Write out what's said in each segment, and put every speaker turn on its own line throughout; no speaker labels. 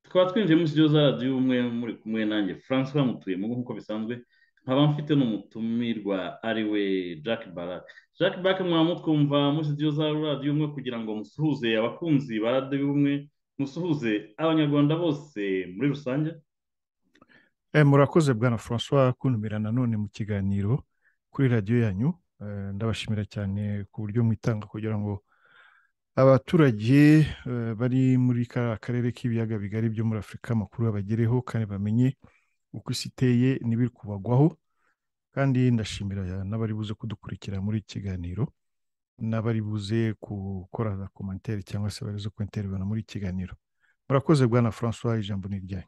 tukaba twinjiyemo studio zaradio y'umwe muri kumwe nanjye francois mutuyemo nk'uko bisanzwe nkaba mfite n'umutumirwa ari we jack barak jack barak mwamutwumva muri studio za radio umwe kugira ngo musuhuze abakunzi ba radio y'ubumwe musuhuze abanyarwanda bose muri rusange
murakoze bwana francois kuntumira nanone mu kiganiro kuri radiyo yanyu ndabashimira cyane ku buryo mwitanga kugira ngo abaturage bari muri kariya karere k'ibiyaga bigari byo muri afurika amakuru babagereho kandi bamenye uko isi iteye n'ibiri kubagwaho kandi ndashimira n'abari buze kudukurikira muri iki kiganiro n'abari buze gukora za komantere cyangwa se bari buze kwentererana muri iki kiganiro murakoze bwana francois ijambo ni iryanyu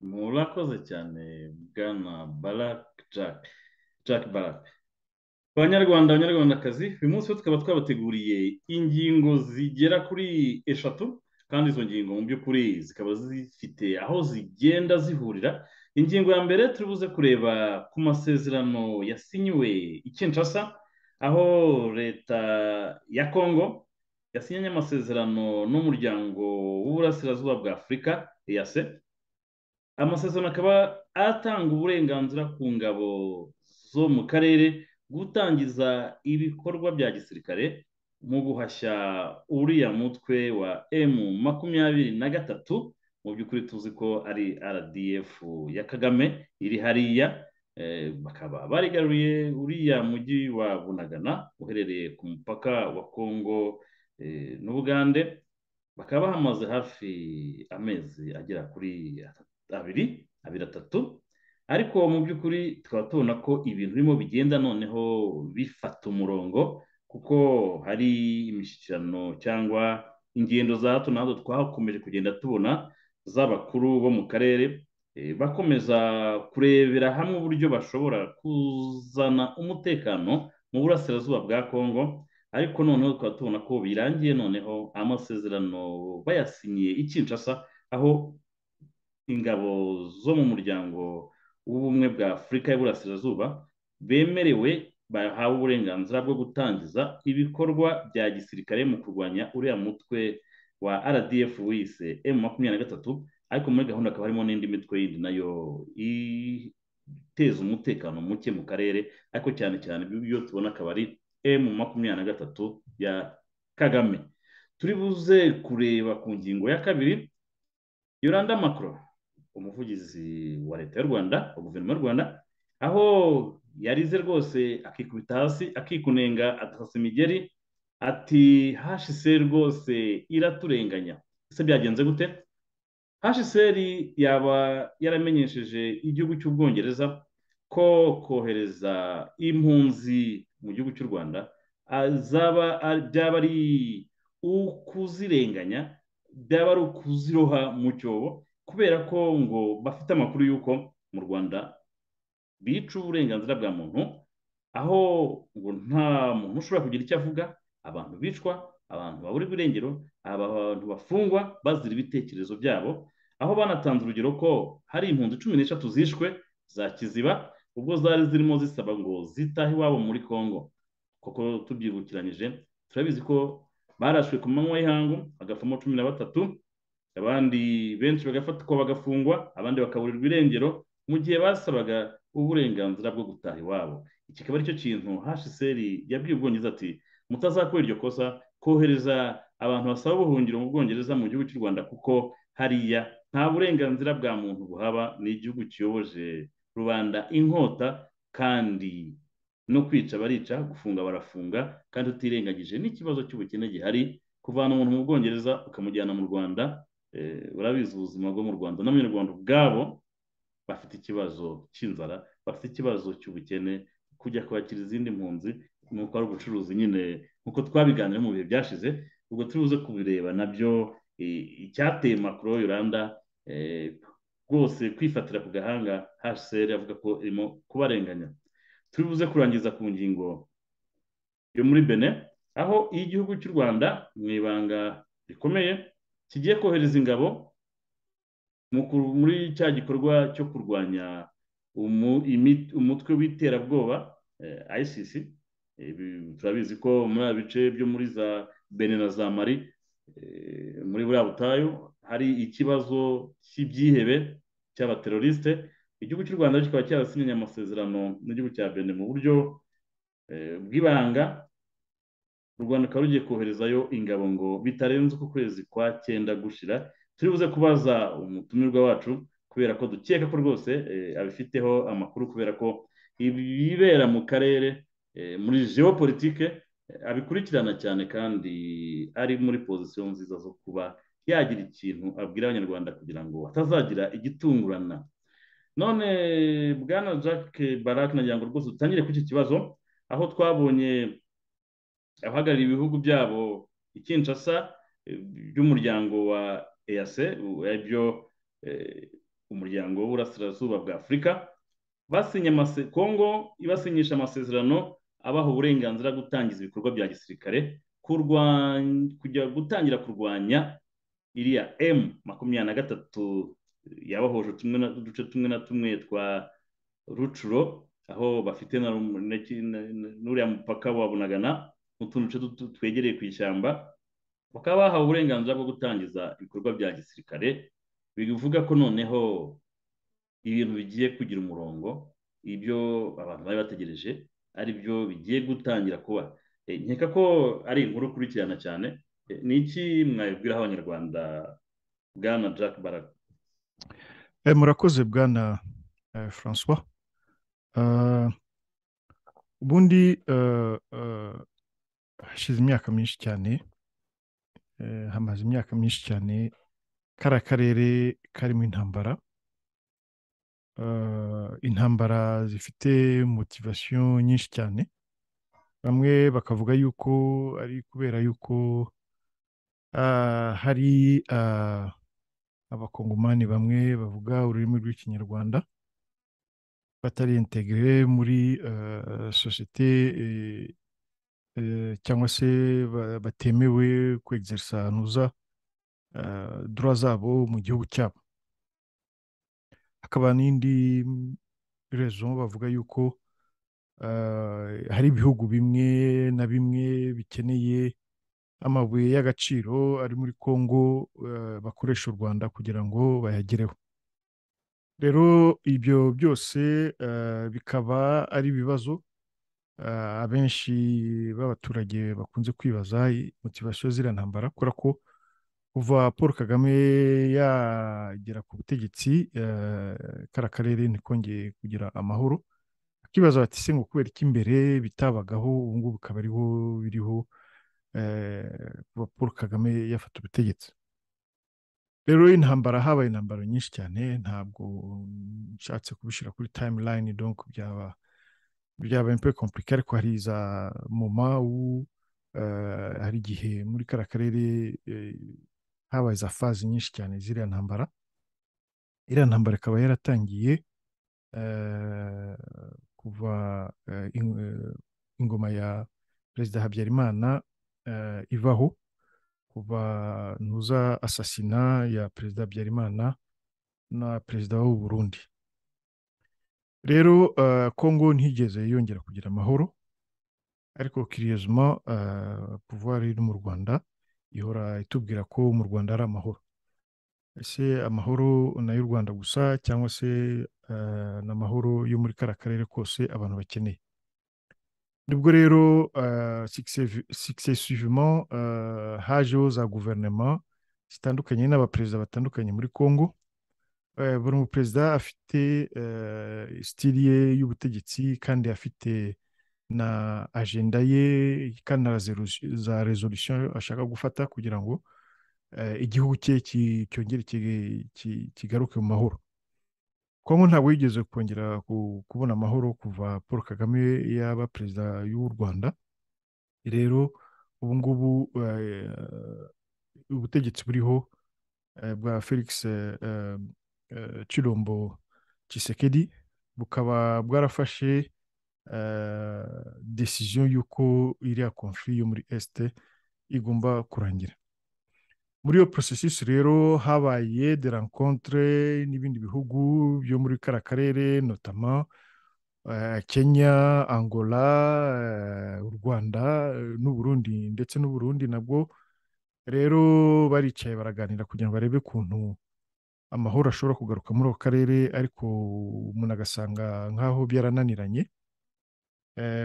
murakoze cyane bwana barak jack jack barak abanyarwanda abanyarwandakazi uyu munsi tukaba twabateguriye ingingo zigera kuri eshatu kandi izo ngingo mu by'ukuri zikaba zifite aho zigenda zihurira ingingo ya mbere turi buze kureba ku masezerano yasinyiwe i Kinshasa aho leta ya kongo yasinye amasezerano n'umuryango w'uburasirazuba bwa afurika eyase amasezerano akaba atanga uburenganzira ku ngabo zo mu karere gutangiza ibikorwa bya gisirikare mu guhashya uriya mutwe wa emu makumyabiri na gatatu mu by'ukuri tuzi ko ari rdf ya kagame iri hariya bakaba barigaruye uriya mujyi wa bunagana uherereye ku mupaka wa kongo n'ubugande bakaba bahamaze hafi amezi agera kuri abiri abiri atatu ariko mu by'ukuri tukaba tubona ko ibintu birimo bigenda noneho bifata umurongo kuko hari imishyikirano cyangwa ingendo za hato na hato twakomeje kugenda tubona z'abakuru bo mu karere bakomeza kurebera hamwe uburyo bashobora kuzana umutekano mu burasirazuba bwa kongo ariko noneho tukaba tubona ko birangiye noneho amasezerano bayasinyiye i Kinshasa aho ingabo zo mu muryango w'ubumwe bwa afurika y'uburasirazuba bemerewe bahawe uburenganzira bwo gutangiza ibikorwa bya gisirikare mu kurwanya uriya mutwe wa rdf wise emu makumyabiri na gatatu ariko muri gahunda hakaba harimo n'indi mitwe yindi nayo iteza umutekano muke mu karere ariko cyane cyane ibyo tubona akaba ari emu makumyabiri na gatatu ya kagame turi buze kureba ku ngingo ya kabiri yoranda makro umuvugizi wa leta y'u rwanda wa guverinoma y'u rwanda aho yarize rwose akikubita hasi akikunenga atasasa imigeri ati hashise rwose iraturenganya ese byagenze gute hashiseri yaba yaramenyesheje igihugu cy'ubwongereza ko kohereza impunzi mu gihugu cy'u rwanda byaba ari ukuzirenganya byaba ari ukuziroha mu cyobo kubera ko ngo bafite amakuru y'uko mu rwanda bica uburenganzira bwa muntu aho ngo nta muntu ushobora kugira icyo avuga abantu bicwa abantu babura irengero abantu bafungwa bazira ibitekerezo byabo aho banatanze urugero ko hari impunzi cumi n'eshatu zishwe za kiziba ubwo zari zirimo zisaba ngo zitahe iwabo muri kongo kuko tubyibukiranyije turabizi ko barashwe ku manywa y'ihangu bagapfamo cumi na batatu abandi benshi bagafatwa bagafungwa abandi bakaburirwa irengero mu gihe basabaga uburenganzira bwo gutaha iwabo iki kikaba aricyo kintu hashiseri yabwiye ubwongereza ati mutazakora iryo kosa kohereza abantu basaba ubuhungiro mu bwongereza mu gihugu cy'u rwanda kuko hariya nta burenganzira bwa muntu buhaba ni igihugu kiyoboje rubanda inkota kandi no kwica barica gufunga barafunga kandi tutirengagije n'ikibazo cy'ubukene gihari kuvana umuntu mu bwongereza ukamujyana mu rwanda urabizi ubuzima bwo mu rwanda n'abanyarwanda ubwabo bafite ikibazo cy'inzara bafite ikibazo cy'ubukene kujya kwakira izindi mpunzi nuko ari ubucuruzi nyine nkuko twabiganira mu bihe byashize ubwo turibuze kubireba nabyo icyateye makuru yoranda rwose kwifatira ku gahanga hsr avuga ko irimo kubarenganya turibuze kurangiza ku ngingo yo muri bene aho iyo igihugu cy'u rwanda mu ibanga rikomeye kigiye kohereza ingabo muri cya gikorwa cyo kurwanya umutwe w'iterabwoba ICC turabizi ko muri bice byo muri za bene na za mari muri buriya butayu hari ikibazo cy'ibyihebe cy'abaterorisite igihugu cy'u rwanda kikaba cyarasinyanye amasezerano n'igihugu cya bene mu buryo bw'ibanga u rwanda rukaba rugiye koherezayo ingabo ngo bitarenze uku kwezi kwa cyenda gushira turibuze kubaza umutumirwa wacu kubera ko dukeka ko rwose abifiteho amakuru kubera ko ibibera mu karere muri geopolitike abikurikirana cyane kandi ari muri pozisiyo nziza zo kuba yagira ikintu abwira abanyarwanda kugira ngo hatazagira igitungurana none bwana jack barake nagira ngo rwose dutangire kuri iki kibazo aho twabonye abahagarariye ibihugu byabo ikinshasa by'umuryango wa eyase aribyo umuryango w'uburasirazuba bwa afurika kongo ibasinyisha amasezerano abaha uburenganzira bwo gutangiza ibikorwa bya gisirikare kujya gutangira kurwanya iriya emu makumyabiri na gatatu yabahuje uduce tumwe na tumwe twa rucuro aho bafite n'uriya mupaka wa bunagana n'utundi duce twegereye ku ishyamba bakaba bahawe uburenganzira bwo gutangiza ibikorwa bya gisirikare bivuga ko noneho ibintu bigiye kugira umurongo ibyo abantu bari bategereje ari byo bigiye gutangira kuba nkeka ko ari inkuru ukurikirana cyane ni iki mwabibwiraho abanyarwanda bwana jack baraga
murakoze bwana francois ubundi hashize imyaka myinshi cyane hamaze imyaka myinshi cyane kariya karere karimo intambara intambara zifite motivasiyo nyinshi cyane bamwe bakavuga yuko ari kubera yuko hari abakongomani bamwe bavuga ururimi rw'ikinyarwanda batari integere muri sosiyete cyangwa se batemewe kwegereza ahantu dura zabo mu gihugu cyabo hakaba n'indi rezo bavuga yuko hari ibihugu bimwe na bimwe bikeneye amabuye y'agaciro ari muri congo bakoresha u rwanda kugira ngo bayagereho rero ibyo byose bikaba ari ibibazo abenshi b'abaturage bakunze kwibaza motivasiyo ziriya ntambara kubera ko kuva paul kagame yagera ku butegetsi kariya karere ntikongeye kugira amahoro akibaza bati se ngo kubera iki imbere bitabagaho ubu ngubu bikaba ariho biriho kuva paul kagame yafata ubutegetsi rero intambara habaye intambara nyinshi cyane ntabwo nshatse kubishyira kuri tayimulayini donko byaba byabaye mpe kompurike ariko hari za moma hari igihe muri kariya karere habaye za fazi nyinshi cyane ziriya ntambara iriya ntambara ikaba yaratangiye kuva ingoma ya perezida habyarimana ivaho kuva ntuza asasina ya perezida habyarimana na perezida w'u Burundi rero kongo ntigeze yongera kugira amahoro ariko kiriyezima puvuwari iri mu rwanda ihora itubwira ko mu rwanda ari amahoro ese amahoro ni ay'u rwanda gusa cyangwa se ni amahoro yo muri kariya karere kose abantu bakeneye nibwo rero successivement hajeho za guverinoma zitandukanye n'abaperezida batandukanye muri congo buri muperezida afite sitiri ye y'ubutegetsi kandi afite na ajenda ye kandi na za rezolusiyo ashaka gufata kugira ngo igihugu cye cyongere kigaruke mu mahoro kongo ntabwo yigeze kongera kubona amahoro kuva paul kagame yaba perezida y'u rwanda rero ubu ngubu ubutegetsi buriho bwa felix Chirombo Tshisekedi bukaba bwarafashe desiziyo y'uko iriya konfuri yo muri esite igomba kurangira muri iyo porosesisi rero habaye de rencontre n'ibindi bihugu byo muri kariya karere notama kenya angola u rwanda n'uburundi ndetse n'uburundi nabwo rero baricaye baraganira kugira ngo barebe ukuntu amahoro ashobora kugaruka muri ako karere ariko umuntu agasanga nk'aho byarananiranye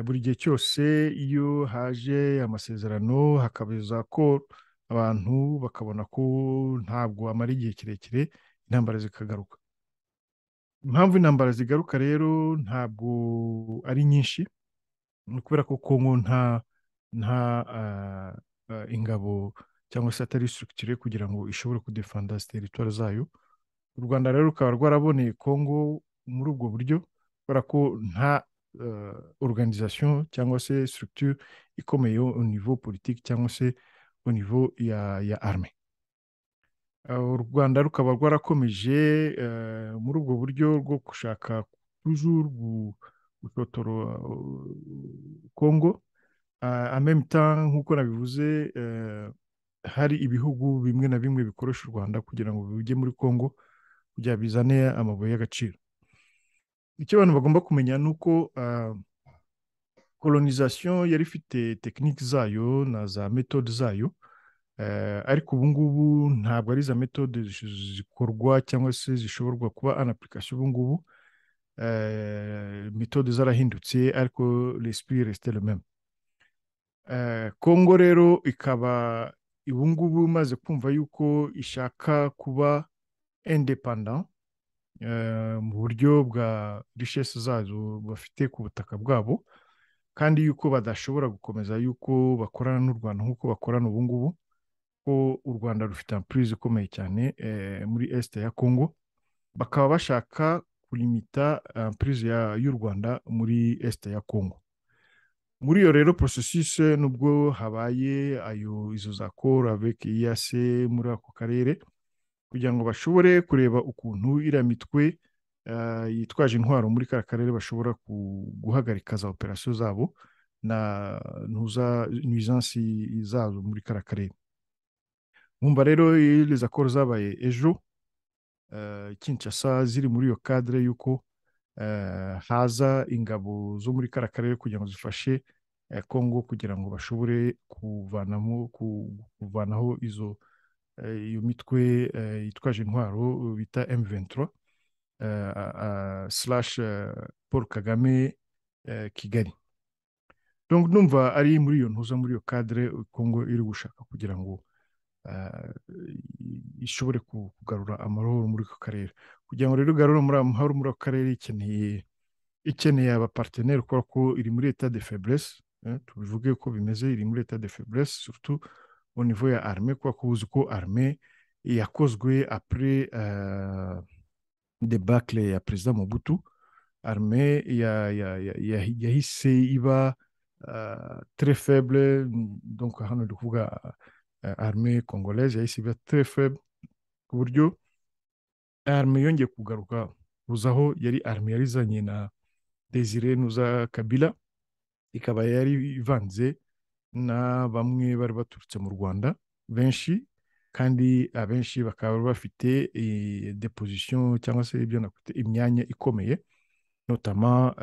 buri gihe cyose iyo haje amasezerano hakabiza ko abantu bakabona ko ntabwo amara igihe kirekire intambara zikagaruka impamvu intambara zigaruka rero ntabwo ari nyinshi ni ukubera ko kongo nta nta ingabo cyangwa se atari sitirikitire kugira ngo ishobore kudefanda teritwari zayo u rwanda rero rukaba rwaraboneye kongo muri ubwo buryo kubera ko nta organization cyangwa se sitirikitire ikomeye nivo politiki cyangwa se au niveau ya, ya arme u rwanda rukaba rwarakomeje muri ubwo buryo bwo gushaka toujours gutotora kongo en même temps nk'uko nabivuze hari ibihugu bimwe na bimwe bikoresha u rwanda kugira ngo bijye muri kongo kugira bizane amabuye y'agaciro icyo abantu bagomba kumenya ni uko colonization yari ifite tekinike zayo na za metode zayo ariko ubu ngubu ntabwo ari za metode zikorwa cyangwa se zishoborwa kuba an application ubu ngubu metode zarahindutse ariko l'esprit reste le même kongo rero ikaba ubu ngubu imaze kumva yuko ishaka kuba independent mu buryo bwa richesse zazo bafite ku butaka bwabo kandi yuko badashobora gukomeza yuko bakorana n'u rwanda nk'uko bakorana ubu ngubu ko u rwanda rufite ampurize ikomeye cyane muri esite ya kongo bakaba bashaka kurimita ampurize y'u rwanda muri esite ya kongo muri iyo rero porosesise nubwo habaye ayo izo za kora beke iyase muri ako karere kugira ngo bashobore kureba ukuntu iriya mitwe yitwaje intwaro muri kariya karere bashobora guhagarika za operasiyo zabo na nuizansi zazo muri kariya karere mwumva rero izi akoro zabaye ejo kinshasa ziri muri iyo kadire y'uko haza ingabo zo muri kariya karere kugira ngo zifashe kongo kugira ngo bashobore kuvanamo kuvanaho izo iyo mitwe yitwaje intwaro bita M23 slash paul kagame kigali numva ari muri iyo ntuza muri iyo kadire kongo iri gushaka kugira ngo ishobore kugarura amahoro muri ako karere kugira ngo rero igarure amahoro muri ako karere ikeneye ikeneye abaparteneri kubera ko iri muri leta de feburese tubivuge ko bimeze iri muri leta de feburese surtout au niveau ya arme kubera ko uzi ko arme yakozwe apure debakle ya perezida Mobutu arme yahise iba tre faible donc hano ndi kuvuga arme congolaise yahise iba tre faible ku buryo arme yongeye kugaruka kuzaho yari arme yarizanye na desire nuza kabila ikaba yari ivanze na bamwe bari baturutse mu rwanda benshi kandi abenshi bakaba bafite depozisiyo cyangwa se ibyo nakwita imyanya ikomeye notama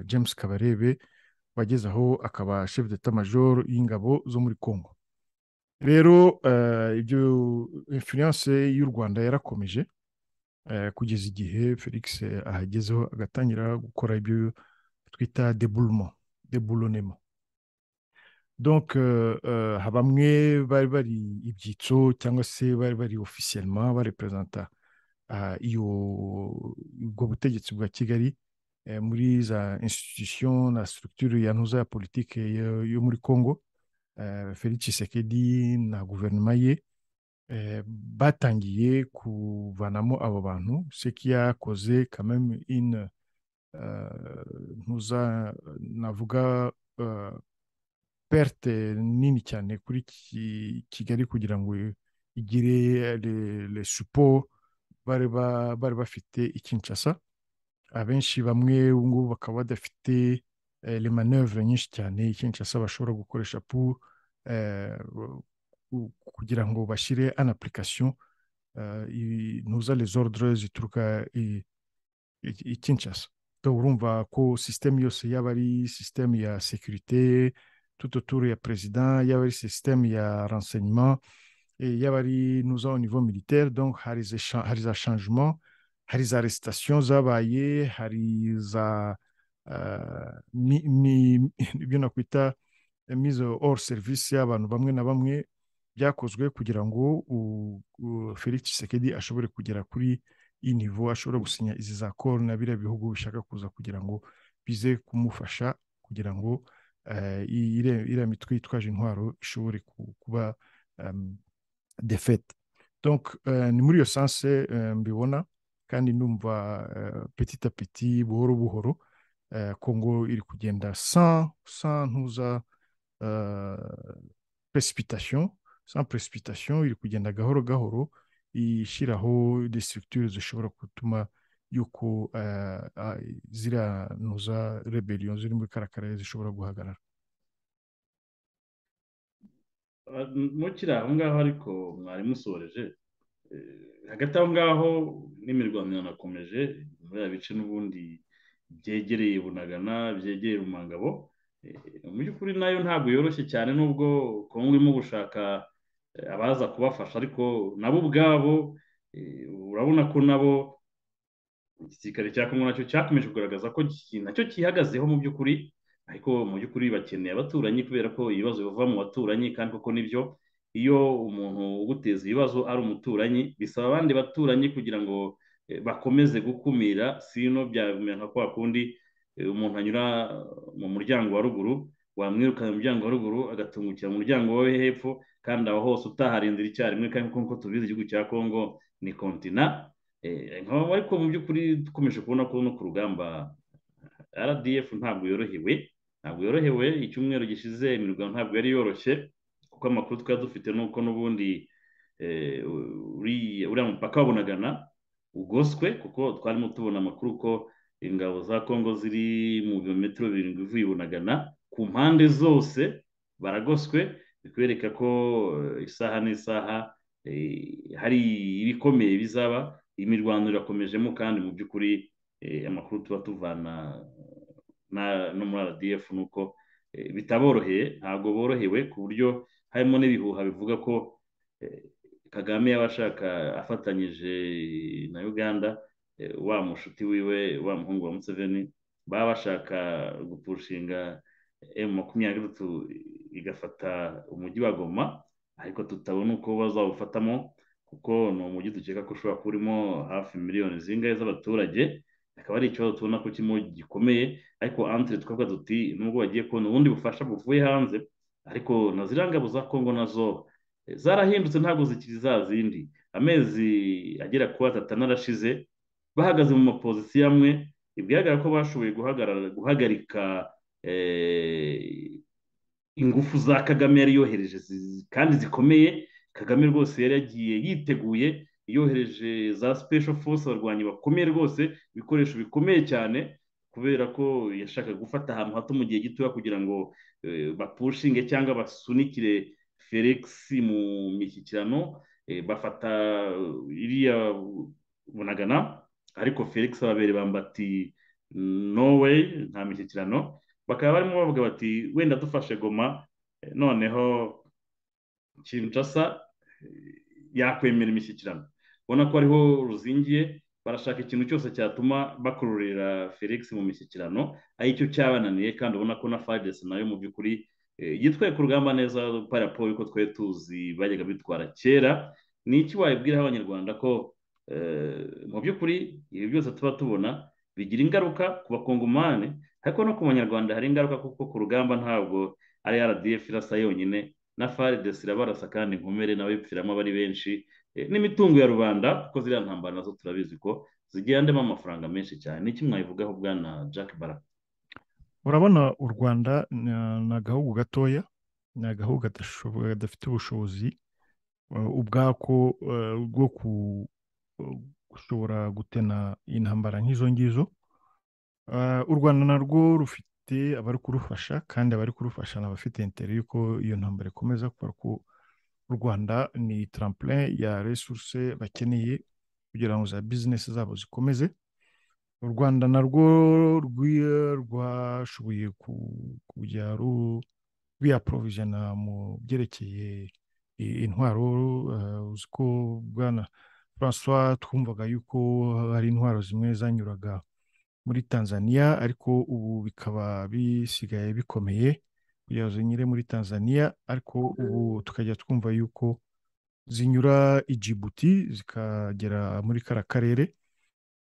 james kabarebe wageze aho akaba chef d'etat major y'ingabo zo muri congo rero ibyo influence y'u rwanda yarakomeje kugeza igihe felix ahagezeho agatangira gukora ibyo twita deboulement deboulonement donc bamwe bari bari ibyitso cyangwa se bari bari ofisiyelema bareperezanta iyo ubwo butegetsi bwa kigali muri za institution na structure ya ntuza ya politike yo muri congo felix Tshisekedi na guverinoma ye batangiye kuvanamo abo bantu seki yakoze kameme ine ntuza navuga perte nini cyane kuri kigali kugira ngo igire le supo bari bafite ikinshasa abenshi bamwe ubu ngubu bakaba badafite le manœuvre nyinshi cyane ikinshasa bashobora gukoresha pour kugira ngo bashyire an application ntuza les ordres zituruka i Kinshasa urumva ko sisiteme yose yaba ari sisiteme ya sekirite tuto turu ya perezida yaba ari sisiteme ya renseignement yaba ari nuza au niveau militaire donc hari za changement hari za resitation zabaye hari za ibyo nakwita mise hors service y'abantu bamwe na bamwe byakozwe kugira ngo felix Tshisekedi ashobore kugera kuri iyi nivo ashobora gusinya izi za koro na biriya bihugu bishaka kuza kugira ngo bize kumufasha kugira ngo iriya mitwe yitwaje intwaro ishobore kuba defete ni muri iyo sanse mbibona kandi numva petit apeti buhoro buhoro kongo iri kugenda sans sans ntuza precipitation sans precipitation iri kugenda gahoro gahoro ishyiraho de structure zishobora gutuma yuko ziriya ntuza rebellion ziri muri karakara zishobora guhagarara
mukiri aho ngaho ariko mwari musoreje hagati aho ngaho n'imirwano yanakomeje muri biriya bice n'ubundi byegereye bunagana byegereye umugabo mu by'ukuri nayo ntabwo yoroshye cyane nubwo kongo irimo gushaka abaza kubafasha ariko nabo ubwabo urabona ko nabo igisirikare cya kongo nacyo cyakomeje kugaragaza ko nacyo cyihagazeho mu by'ukuri ariko mu by'ukuri bakeneye abaturanyi kubera ko ibibazo biva mu baturanyi kandi koko nibyo iyo umuntu uguteza ibibazo ari umuturanyi bisaba abandi baturanyi kugira ngo bakomeze gukumira sino byamera nka kwa kundi umuntu anyura mu muryango wa ruguru wamwirukana mu muryango wa ruguru agatungukira mu muryango wo hepfo kandi aho hose utaharindira icyarimwe kandi nk'uko tubizi igihugu cya kongo ni kontina ariko mu by'ukuri dukomeje kubona ko no ku rugamba rdf ntabwo yorohewe ntabwo yorohewe icyumweru gishize imirwano ntabwo yari yoroshye kuko amakuru twari dufite ni uko n'ubundi uriya mupaka wabonagana ugoswe kuko twarimo tubona amakuru ko ingabo za kongo ziri mu birometero birindwi ivuye bunagana ku mpande zose baragoswe bikwereka ko isaha n'isaha hari ibikomeye bizaba imirwano irakomejemo kandi mu by'ukuri amakuru tuba tuvana no muri rdf ni uko bitaboroheye ntabwo borohewe ku buryo harimo n'ibihuha bivuga ko kagame yaba ashaka afatanyije na uganda wa mushuti wiwe wa muhungu wa museveni baba bashaka gupushinga emu makumyabiri gatatu igafata umujyi wa goma ariko tutabona uko bazawufatamo kuko ni umujyi dukeka ko ushobora kuba urimo hafi miliyoni zingahe z'abaturage akaba ari ikibazo tubona ko kirimo gikomeye ariko antire twavuga duti nubwo bagiye kubona ubundi bufasha buvuye hanze ariko na ziriya ngabo za kongo nazo zarahindutse ntabwo zikiri za zindi amezi agera kuri atatu anarashize bahagaze mu mapozisiyo amwe bigaragara ko bashoboye guhagarika ingufu za kagame yari yohereje kandi zikomeye kagame rwose yari yagiye yiteguye yohereje za sipesho force abarwanyi bakomeye rwose ibikoresho bikomeye cyane kubera ko yashakaga gufata ahantu hato mu gihe gitoya kugira ngo bapushinge cyangwa basunikire felix mu mishyikirano bafata iriya bunagana ariko felix ababereye bambati norway nta mishyikirano bakaba barimo bavuga bati wenda dufashe goma noneho kinshasa yakwemera imishyikirano ubona ko ariho ruzingiye barashaka ikintu cyose cyatuma bakururira felix mu mishyikirano aricyo cyabananiye kandi ubona ko na fagesi nayo mu by'ukuri yitwaye ku rugamba neza parapo yuko twari tuzi bajyaga bitwara kera ni iki wabwiraho abanyarwanda ko mu by'ukuri ibi byose tuba tubona bigira ingaruka ku bakongomani ariko no ku banyarwanda hari ingaruka kuko ku rugamba ntabwo ari rdf irasa yonyine na faridesi irabarasa kandi inkomere n'abipfiramo aba ari benshi n'imitungo ya rubanda kuko ziriya ntambara nazo turabizi ko zigenda amafaranga menshi cyane ni kimwe mwabivugaho bwana jack baraka
urabona u rwanda ni agahugu gatoya ni agahugu kadafite ubushobozi ubwako bwo gushobora gutena intambara nk'izo ngizo u rwanda narwo rufite abari kurufasha kandi abari kurufasha ni abafite interi y'uko iyo ntambara ikomeza kubera ko u rwanda ni tarampure ya resuruse bakeneye kugira ngo za bizinesi zabo zikomeze u rwanda narwo rwashoboye kujya rwiyaporovijana mu byerekeye intwaro uzi ko bwana francois twumvaga yuko hari intwaro zimwe zanyuraga muri tanzania ariko ubu bikaba bisigaye bikomeye kugira ngo zinyure muri tanzania ariko ubu tukajya twumva yuko zinyura i Djibouti zikagera muri kara karere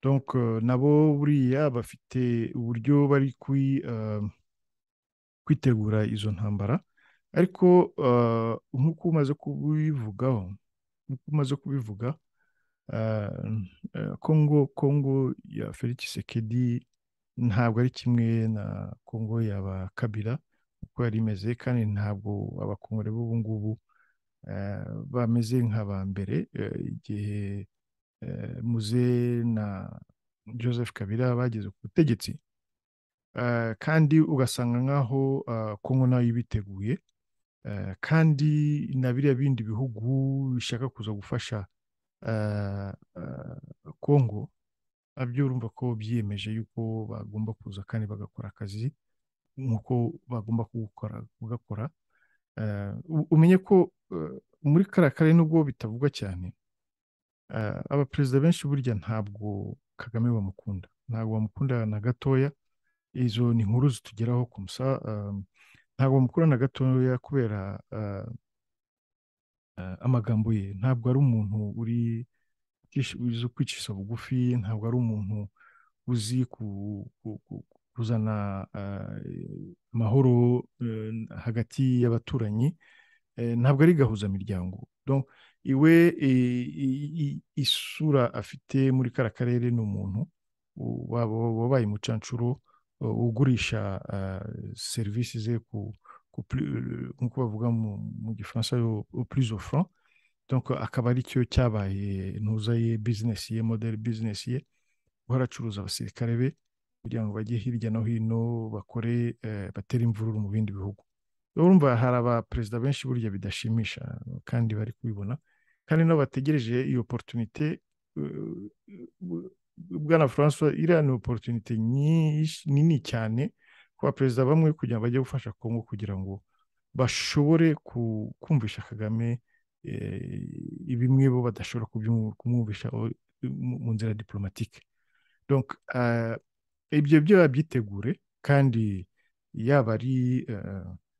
donc nabo buriya bafite uburyo bari kwitegura izo ntambara ariko nk'uko umaze kubivugaho nk'uko umaze kubivuga kongo kongo ya felix sekedi ntabwo ari kimwe na kongo yaba kabira uko yari imeze kandi ntabwo abakongore b'ubu ngubu bameze nk'aba mbere igihe muze na joseph kabira bageze ku butegetsi kandi ugasanga nk'aho kongo nayo ibiteguye kandi na biriya bindi bihugu bishaka kuza gufasha kongo nabyo urumva ko byiyemeje yuko bagomba kuza kandi bagakora akazi nk'uko bagomba kugakora umenye ko muri kariya karere nubwo bitavugwa cyane abaperezida benshi burya ntabwo kagame bamukunda ntabwo bamukunda na gatoya izo ni inkuru zitugeraho ku musa ntabwo bamukunda na gatoya kubera amagambo ye ntabwo ari umuntu uri uzi kwicisha bugufi ntabwo ari umuntu uzi kuzana amahoro hagati y'abaturanyi ntabwo ari gahuzamiryango iwe isura afite muri kara karere ni umuntu wabaye umucanshuro ugurisha serivisi ze nk'uko bavuga mu gifaransa purizo fran akaba ari cyo cyabaye ntuza ye bizinesi ye modeli bizinesi ye guhora acuruza abasirikare be kugira ngo bajye hirya no hino bakore batere imvururu mu bindi bihugu urumva hari abaperezida benshi burya bidashimisha kandi bari kubibona kandi nabo bategereje iyo porotunite bwana francois iriya ni oporutunite nini cyane ku baperezida bamwe kugira ngo bajye gufasha kongo kugira ngo bashobore kumvisha kagame bimwe bo badashobora kumwumvisha mu nzira diporomatike ibyo byo babyitegure kandi yaba ari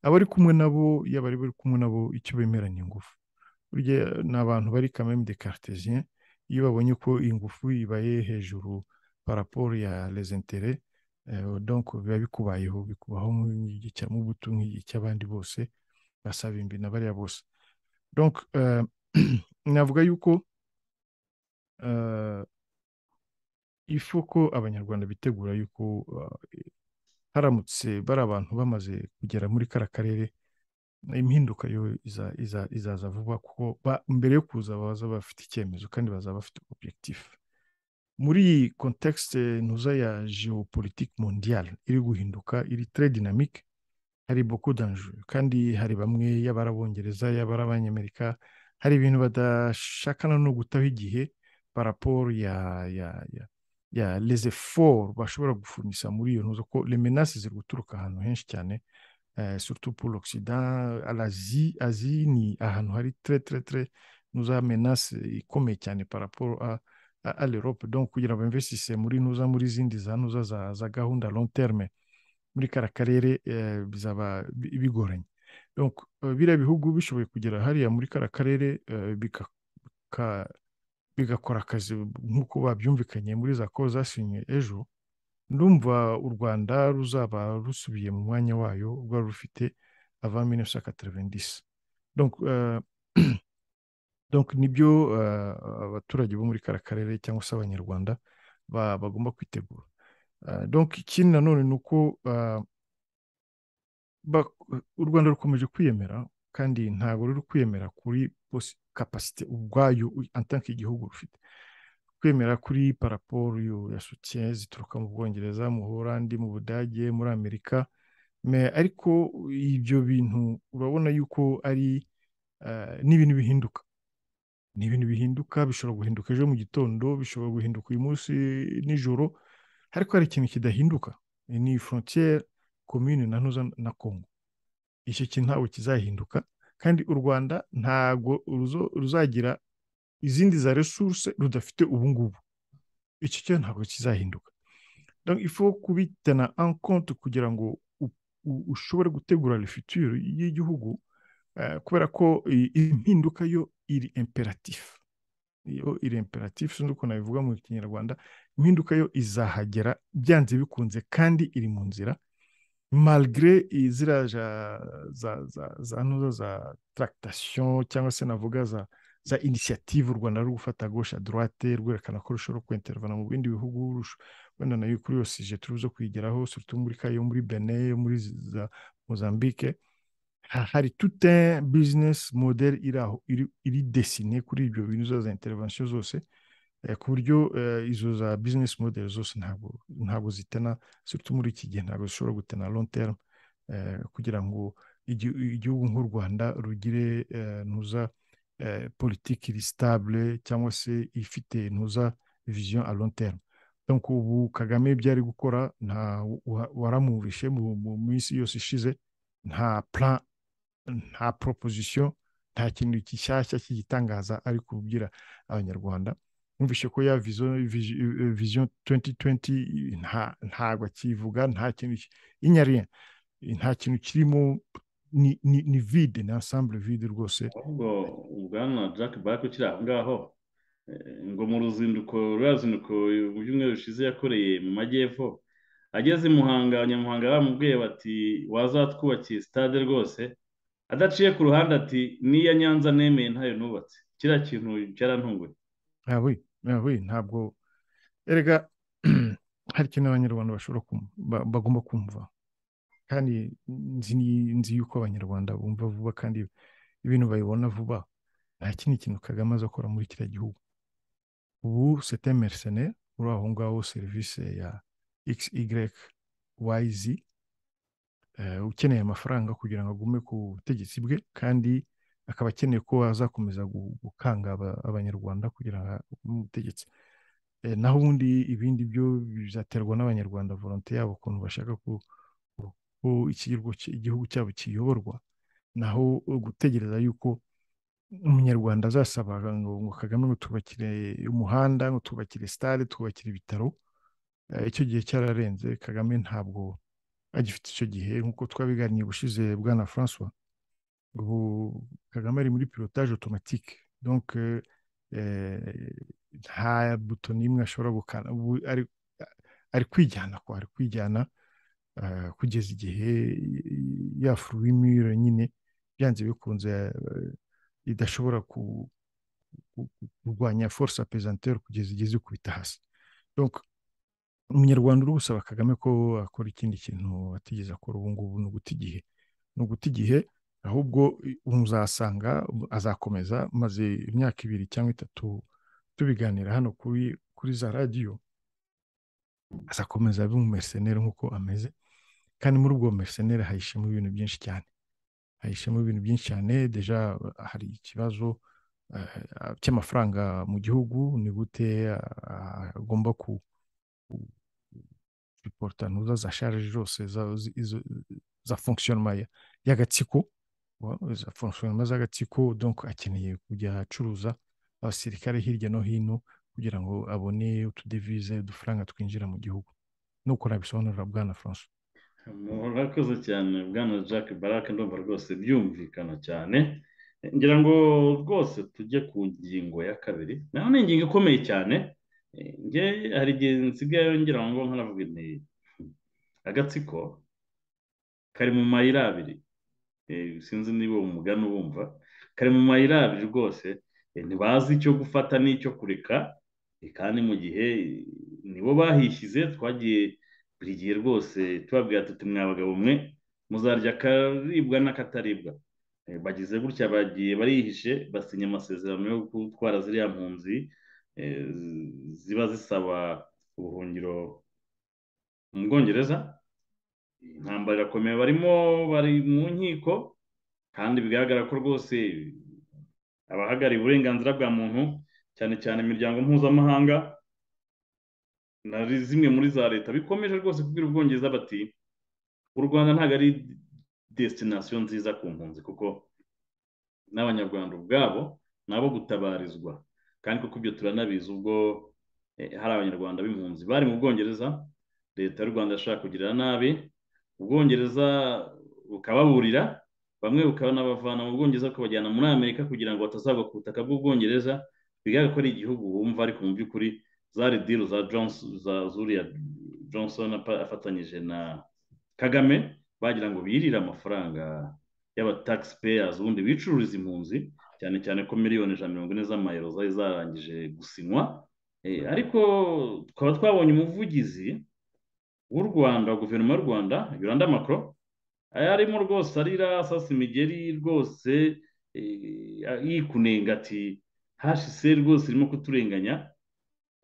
abari kumwe nabo yaba ari bari kumwe nabo icyo bemeranya ingufu burya ni abantu bari kameme de cartesien iyo babonye ko ingufu ibaye hejuru paraporo ya lesentere donko biba bikubayeho bikubaho nk'igihe cya mubutu nk'igihe cy'abandi bose basaba imbi na bariya bose donko navuga yuko ifu ko abanyarwanda bitegura yuko haramutse bari abantu bamaze kugera muri kara karere impinduka yo izaza vuba kuko mbere yo kuza baza bafite icyemezo kandi bazaba bafite objectif muri context ntuza ya geopolitique mondiale iri guhinduka iri très dynamique hari beaucoup danger kandi hari bamwe yaba ari abongereza yaba ari abanyamerika hari ibintu badashakana no gutaho igihe paraporo ya ya ya ya leze foru bashobora gufurumisa muri iyo ntuzo ko remenasi ziri guturuka ahantu henshi cyane surutu puru ogisida arazi azi ni ahantu hari tere tere tere ntuza menasi ikomeye cyane paraporo a lerope donc kugira ngo bimvesise muri ntuza muri izindi za ntuza za gahunda long terme muri kara karere bizaba bigoranye donc biriya bihugu bishoboye kugera hariya muri kara karere bika bigakora akazi nk'uko babyumvikanye muri za ko zasinye ejo ndumva u rwanda ruzaba rusubiye mu mwanya wayo rwari rufite ava mine sa katerevendisi donk nibyo abaturage bo muri kara karere cyangwa se abanyarwanda bagomba kwitegura donk ikindi nanone ni uko u rwanda rukomeje kwiyemera kandi ntabwo ruri kwiyemera kuri kapasite ubwayo atanke igihugu rufite kwemera kuri paraporo ya sotiye zituruka mu bwongereza mu Buholandi mu budage muri amerika ariko ibyo bintu urabona yuko ari ni ibintu bihinduka ni ibintu bihinduka bishobora guhinduka ejo mu gitondo bishobora guhinduka uyu munsi nijoro ariko hari ikintu kidahinduka ni frontiere komine na ntuza na kongo icyo kintu ntabwo kizahinduka kandi u rwanda ntabwo ruzagira izindi za resuruse rudafite ubungubu icyo kintu ntabwo kizahinduka ifu kubitana ankonti kugira ngo ushobore gutegura refutire y'igihugu kubera ko impinduka yo iri imperatifu yo iri imperatifu sinzi ukuntu nabivuga mu kinyarwanda impinduka yo izahagera byanze bikunze kandi iri mu nzira malgre ziriya za za za ntuza za taragitasiyo cyangwa se navuga za za inisiyative u rwanda ruri gufata gosha dorate rwerekana ko rushobora kwentervana mu bindi bihugu wenda nayo kuri yose ije turi buze kuyigeraho surutu muri kayo muri bene yo muri za mozambique hari tute bizinesi modeli iri aho iri desine kuri ibyo bintu za intervention zose ku buryo izo za bizinesi modeli zose ntabwo zitena surutu muri iki gihe ntabwo zishobora gutena lonterme kugira ngo igihugu nk'u rwanda rugire ntuza politiki iri sitabule cyangwa se ifite ntuza viziyo a lonterme ubu kagame ibyo ari gukora nta waramwumvishe mu minsi yose ishize nta plan nta proposition nta kintu gishyashya cy'igitangaza ari kubwira abanyarwanda numvise ko ya viziyo tuwenti tuwenti ntabwo akivuga nta kintu inyariye nta kintu kirimo ni vide ni asambure vide rwose
ahubwo ubwana jack barako kiri aho ngaho ngo mu ruzinduko rurazinduko mu byumweru bishize yakoreye mu majyepfo ageze muhanga abanyamuhanga bamubwiye bati wazatwubakiye sitade rwose adaciye ku ruhande ati n'iya nyanza nemeye ntayo nubatse kiriya kintu cyarantunguye
ntawe ntawe ntabwo erega hari ikintu abanyarwanda bashobora bagomba kumva kandi nzi yuko abanyarwanda bumva vuba kandi ibintu babibona vuba nta kindi kintu kagame aza akora muri kiriya gihugu ubu sete merisene uri aho ngaho serivisi ya xyz ukeneye amafaranga kugira ngo agume ku butegetsi bwe kandi akaba akeneye ko azakomeza gukanga abanyarwanda kugira ngo umutegetsi naho ubundi ibindi byo bizaterwa n'abanyarwanda volonte yabo ukuntu bashaka ko igihugu cyabo kiyoborwa naho gutegereza yuko umunyarwanda azasaba ngo kagame ngo twubakire umuhanda ngo twubakire sitade twubakire ibitaro icyo gihe cyararenze kagame ntabwo agifite icyo gihe nk'uko twabiganiye ubushize bwa na francois ubu kagame ari muri pilotage otomatike donc nta buto n'imwe ashobora gukana ubu ari kwijyana ko ari kwijyana kugeza igihe yafuru w'imyiro nyine byanze bikunze idashobora kurwanya force apesanteur kugeza igihe zikubita hasi donc umunyarwanda uri gusaba kagame ko akora ikindi kintu atigeze akora ubu ngubu ni uguta igihe ni uguta igihe ahubwo uzasanga azakomeza maze imyaka ibiri cyangwa itatu tubiganira hano kuri kuri za radiyo azakomeza abe umumerseneri nk'uko ameze kandi muri ubwo bumerseneri hahishemo ibintu byinshi cyane hahishemo ibintu byinshi cyane deja hari ikibazo cy'amafaranga mu gihugu ni gute agomba ku ripota ntuza za sharije zose za fonkisiyonoma y'agatsiko za fonkisiyonoma z'agatsiko donko akeneye kujya acuruza abasirikare hirya no hino kugira ngo abone utudevize udufaranga twinjira mu gihugu nuko nabisobanurira bwana franco
murakoze cyane bwana jack barak ndumva rwose byumvikana cyane ngira ngo rwose tujye ku ngingo ya kabiri naho ni ingingo ikomeye cyane nge hari igihe nsigaye ngira ngo nkanavuga ni agatsiko kari mu mayira abiri sinzi niba uwo mugani ubumva kari mu mayira abiri rwose ntibazi icyo gufata n'icyo kureka kandi mu gihe nibo bahishyize twagiye buri gihe rwose tubabwira tuti mwabagabo mwe muzarya akaribwa n'akataribwa bagize gutya bagiye barihishe basinya amasezerano yo gutwara ziriya mpunzi ziba zisaba ubuhungiro mu bwongereza intambara irakomeye barimo bari mu nkiko kandi bigaragara ko rwose abahagarariye uburenganzira bwa muntu cyane cyane imiryango mpuzamahanga na zimwe muri za leta bikomeje rwose kubwira ubwongereza bati u rwanda ntabwo ari desitinasiyo nziza ku mpunzi kuko n'abanyarwanda ubwabo ni abo gutabarizwa kandi kuko ibyo turanabizi ubwo hari abanyarwanda b'impunzi bari mu bwongereza leta y'u rwanda yashaka kugirira nabi ubwongereza bukababurira bamwe bukaba n'abavana mu bwongereza kubajyana muri amerika kugira ngo batazagwa ku butaka bw'ubwongereza bigaragara ko ari igihugu wumva ariko mu by'ukuri zari diru za zuriya johnson afatanyije na kagame bagira ngo birire amafaranga y'abataxpayers ubundi bicururiza impunzi cyane cyane ko miliyoni ijana na mirongo ine z'amayero zari zarangije gusinywa ariko twaba twabonye umuvugizi w'u rwanda guverinoma y'u rwanda yuranda makoro yarimo rwose arira asasa imigeri rwose yikunenga ati hashise rwose irimo kuturenganya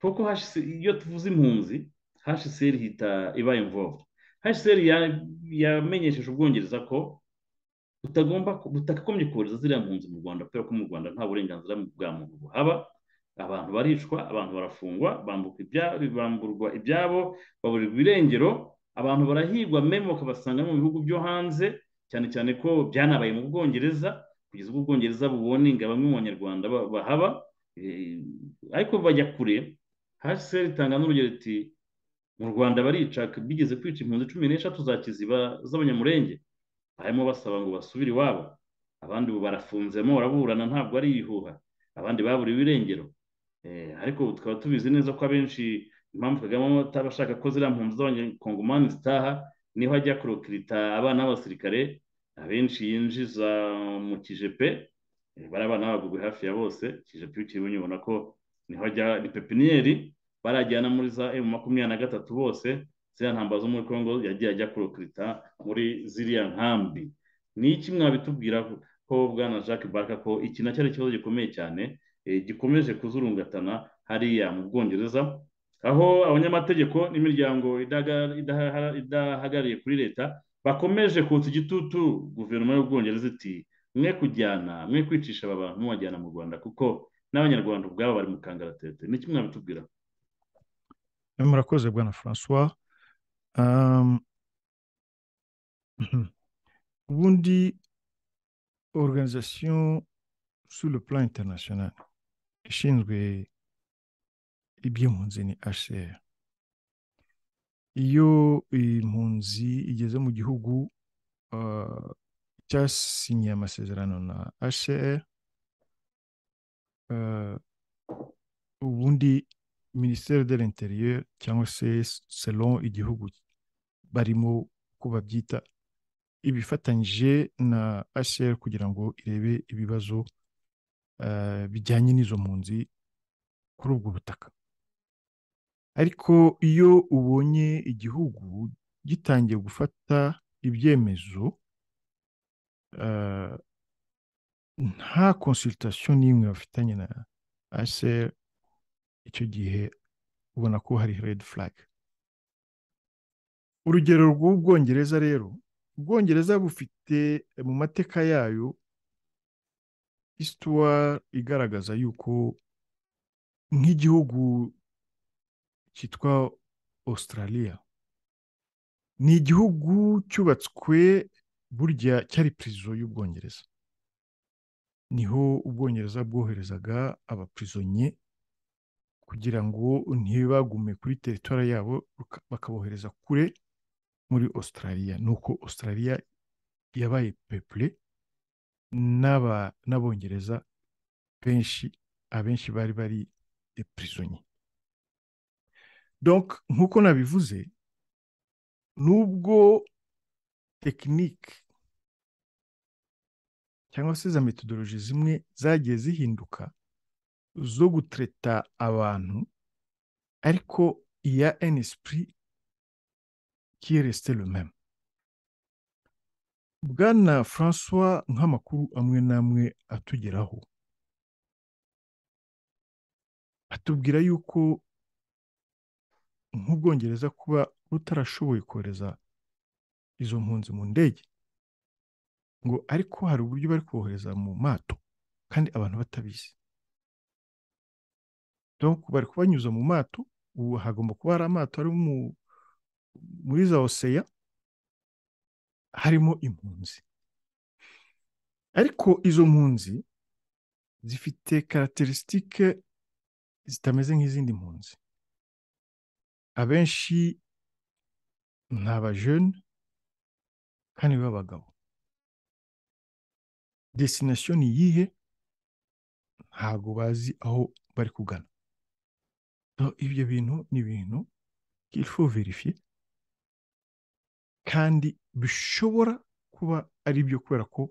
kuko iyo tuvuze impunzi hashise hita ibaye imvomvu hashise yamenyesheje ubwongereza ko butagomba butakagombye kohereza ziriya mpunzi mu rwanda kubera ko mu rwanda nta burenganzira bwa muntu buhaba abantu baricwa abantu barafungwa bamburwa ibyabo baburirwa irengero abantu barahigwa memo ukabasanga mu bihugu byo hanze cyane cyane ko byanabaye mu bwongereza kugeza ubwo ubwongereza bubone ngo bamwe mu banyarwanda bahaba ariko bajya kure hasi itanga n'urugero iti mu rwanda barica bigeze kwica impunzi cumi n'eshatu za kiziba z'abanyamurenge barimo basaba ngo basubire iwabo abandi ubu barafunzemo baraburana ntabwo ari ibihuha abandi baburiwe irengero ariko tukaba tubizi neza ko abenshi impamvu kagame ataba ashaka ko ziriya mpunzi z'abanyakongomani zitaha niho ajya kurokirita abana b'abasirikare abenshi yinjiza mu kijepe bari abana bagugu hafi ya bose kijepe iyo ubona ko niho ajya ni pepiniyeri barajyana muri za emu makumyabiri na gatatu bose ziriya ntamba zo muri congo yagiye ajya kurokirita muri ziriya nkambi ni iki mwabitubwira ko bwana jacques baraka ko iki nacyo ari ikibazo gikomeye cyane gikomeje kuzurungatana hariya mu bwongereza aho abanyamategeko n'imiryango idahagarariye kuri leta bakomeje kutsa igitutu guverinoma y'ubwongereza iti mwe kujyana mwe kwicisha aba bantu mubajyana mu rwanda kuko n'abanyarwanda ubwabo bari mu kangaratete ni kimwe mwabitubwira
murakoze bwana francois ubundi organisation sur le plan international ishinzwe iby'impunzi ni hcr iyo impunzi igeze mu gihugu cyasinyiye amasezerano na hcr ubundi minisiteri de l'interieur cyangwa se selon igihugu barimo uko babyita ibifatanyije na hcr kugira ngo irebe ibibazo bijyanye n'izo mpunzi kuri ubwo butaka ariko iyo ubonye igihugu gitangiye gufata ibyemezo nta konsulitasiyo n'imwe bafitanye na hcr icyo gihe ubona ko hari red flag urugero rw'ubwongereza rero ubwongereza bufite mu mateka yayo isituwa igaragaza yuko nk'igihugu cyitwa australia ni igihugu cyubatswe burya cyari pirizo y'ubwongereza niho ubwongereza bwoherezaga abapirizonye kugira ngo ntibagume kuri teritwara yabo bakabohereza kure muri australia nuko australia yabaye pepure n'abongereza benshi abenshi bari bari prisonnier donc nk'uko nabivuze nubwo tekinike cyangwa se za metodoloji zimwe zagiye zihinduka zo gutereta abantu ariko iya enisipuri kiyeresite rumeme bwana francois nk'amakuru amwe n'amwe atugeraho atubwira yuko nk'ubwongereza kuba butarashoboye kohereza izo mpunzi mu ndege ngo ariko hari uburyo bari kohereza mu mato kandi abantu batabizi donc bari kubanyuza mu mato ubu hagomba kuba hari amato ari muri za oseya harimo impunzi ariko izo mpunzi zifite karacterisitike zitameze nk'izindi mpunzi abenshi ni abajene kandi b'abagabo desinasiyo ni iyihe ntabwo bazi aho bari kugana ibyo bintu ni ibintu byitwa verifiye kandi bishobora kuba ari byo kubera ko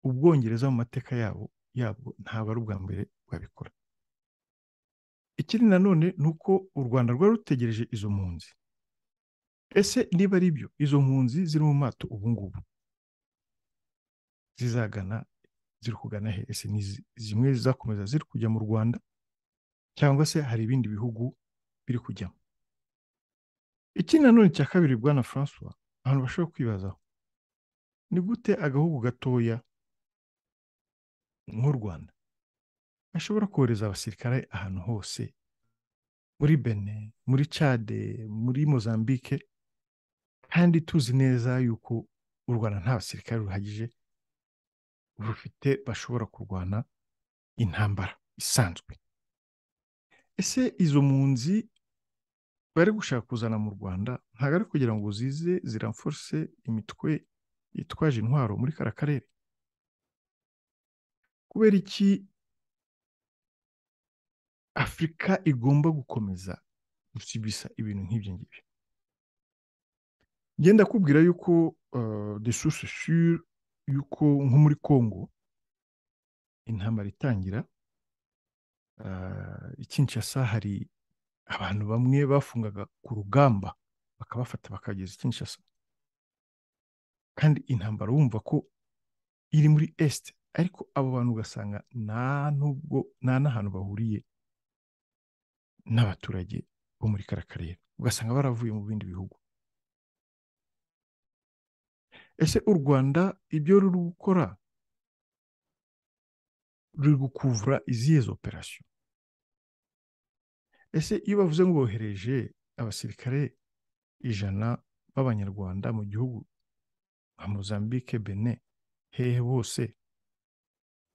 ubwongereza mu mateka yabo yabwo ntabwo ari ubwa mbere bwabikora ikindi nanone ni uko u rwanda rwari rutegereje izo mpunzi ese niba ari byo izo mpunzi ziri mu mato ubu ngubu zizagana ziri kugana he ese ni zimwe zizakomeza ziri kujya mu rwanda cyangwa se hari ibindi bihugu biri kujyamo ikindi nanone cya kabiri bwana francois abantu bashobora kwibazaho ni gute agahugu gatoya nk'u rwanda gashobora kohereza abasirikare ahantu hose muri bene muri cade muri mozambique kandi tuzi neza yuko u rwanda nta basirikare ruhagije rufite bashobora kurwana intambara isanzwe ese izo mpunzi bari gushaka kuzana mu rwanda ntabwo ari kugira ngo zize ziramforse imitwe yitwaje intwaro muri kara karere kubera iki afurika igomba gukomeza gusibisa ibintu nk'ibyo ngibyo ngenda kubwira yuko de source sure yuko nko muri congo intambara itangira ikinshasa hari abantu bamwe bafungaga ku rugamba bakabafata bakageza ikinshasa kandi intambara wumva ko iri muri esite ariko abo bantu ugasanga nta nubwo nta n'ahantu bahuriye n'abaturage bo muri kara karere ugasanga baravuye mu bindi bihugu ese u rwanda ibyo ruri gukora ruri gukuvura izihe operasiyo ese iyo bavuze ngo bohereje abasirikare ijana b'abanyarwanda mu gihugu nka mozambique bene hehe bose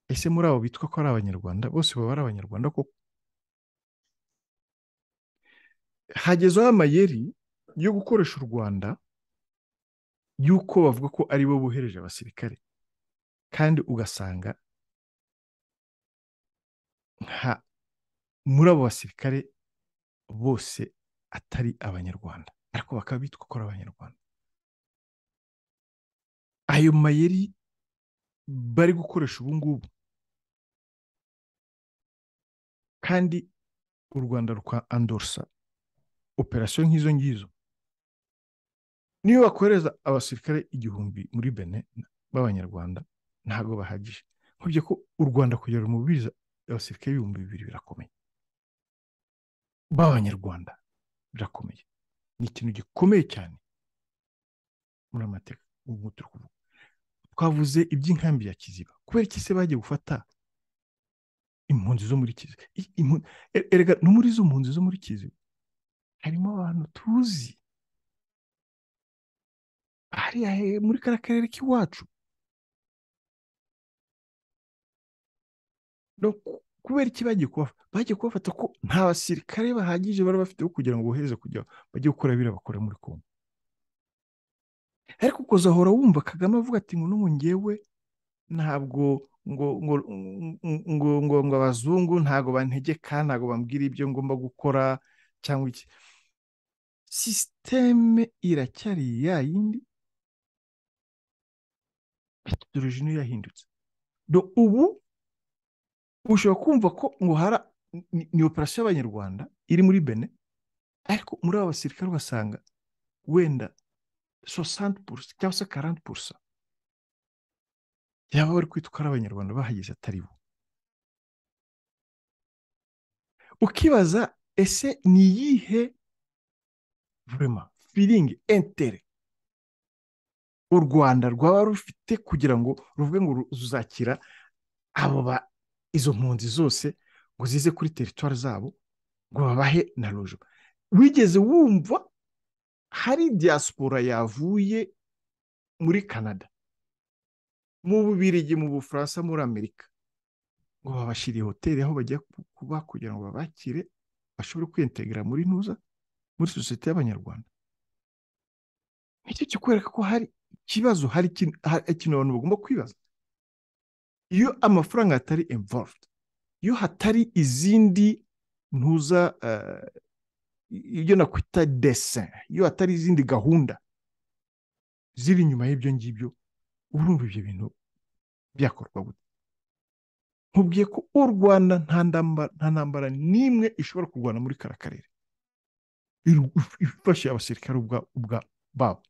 ese muri abo bitwa ko ari abanyarwanda bose baba ari abanyarwanda koko hagezeho amayeri yo gukoresha u rwanda y'uko bavuga ko ari bo bohereje abasirikare kandi ugasanga nka muri abo basirikare bose atari abanyarwanda ariko bakaba bitwa ko ari abanyarwanda ayo mayeri bari gukoresha ubu ngubu kandi u rwanda rwa andorsa operasiyo nk'izo ngizo niyo bakohereza abasirikare igihumbi muri bene b'abanyarwanda ntabwo bahagije nkubye ko u rwanda kugira ngo rumubirize abasirikare ibihumbi bibiri birakomeye b'abanyarwanda birakomeye ni ikintu gikomeye cyane muri amateka ubu turi kuvuga twavuze iby'inkambi ya kiziba kubera iki se bagiye gufata impunzi zo muri kiziba erega no muri izo mpunzi zo muri kiziba harimo abantu tuzi hariya muri kariya karere k'iwacu kubera iki bagiye kubafata bagiye kubafata ko nta basirikare bahagije bari bafite kugira ngo bohereze kujya bajye gukora biriya bakora muri kongo ariko ukazahora wumva kagame avuga ati ngo n'ubu ngewe ntabwo ngo ngo ngo ngo abazungu ntabwo bantegeka ntabwo bambwira ibyo ngomba gukora cyangwa iki sisiteme iracyari ya yindi metodoloji niyo yahindutse ubu ushobora kumva ko ngo hara ni operasiyo y'abanyarwanda iri muri bene ariko muri aba basirikare ugasanga wenda sosante purusa cyangwa se karante purusa yaba bari kwitwa ari abanyarwanda bahageze atari bo ukibaza ese ni iyihe vurema firingi entere u rwanda rwaba rufite kugira ngo ruvuge ngo ruzakira abo izo mpunzi zose ngo zize kuri teritwari zabo ngo babahe na rojo wigeze wumva hari diaspora yavuye muri canada mu bubirigi mu bufaransa muri amerika ngo babashyiriye hoteli aho bajya kuba kugira ngo babakire bashobore kwiyentegera muri ntuza muri sosiyete y'abanyarwanda nicyo kikwereka ko hari ikibazo hari ikintu abantu bagomba kwibaza iyo amafaranga atari involved iyo hatari izindi ntuza ibyo nakwita desin iyo hatari izindi gahunda ziri inyuma y'ibyo ngibyo urumva ibyo bintu byakorwa gute nkubwiye ko u rwanda nta ntambara n'imwe ishobora kurwana muri kara karere ifashe abasirikare babo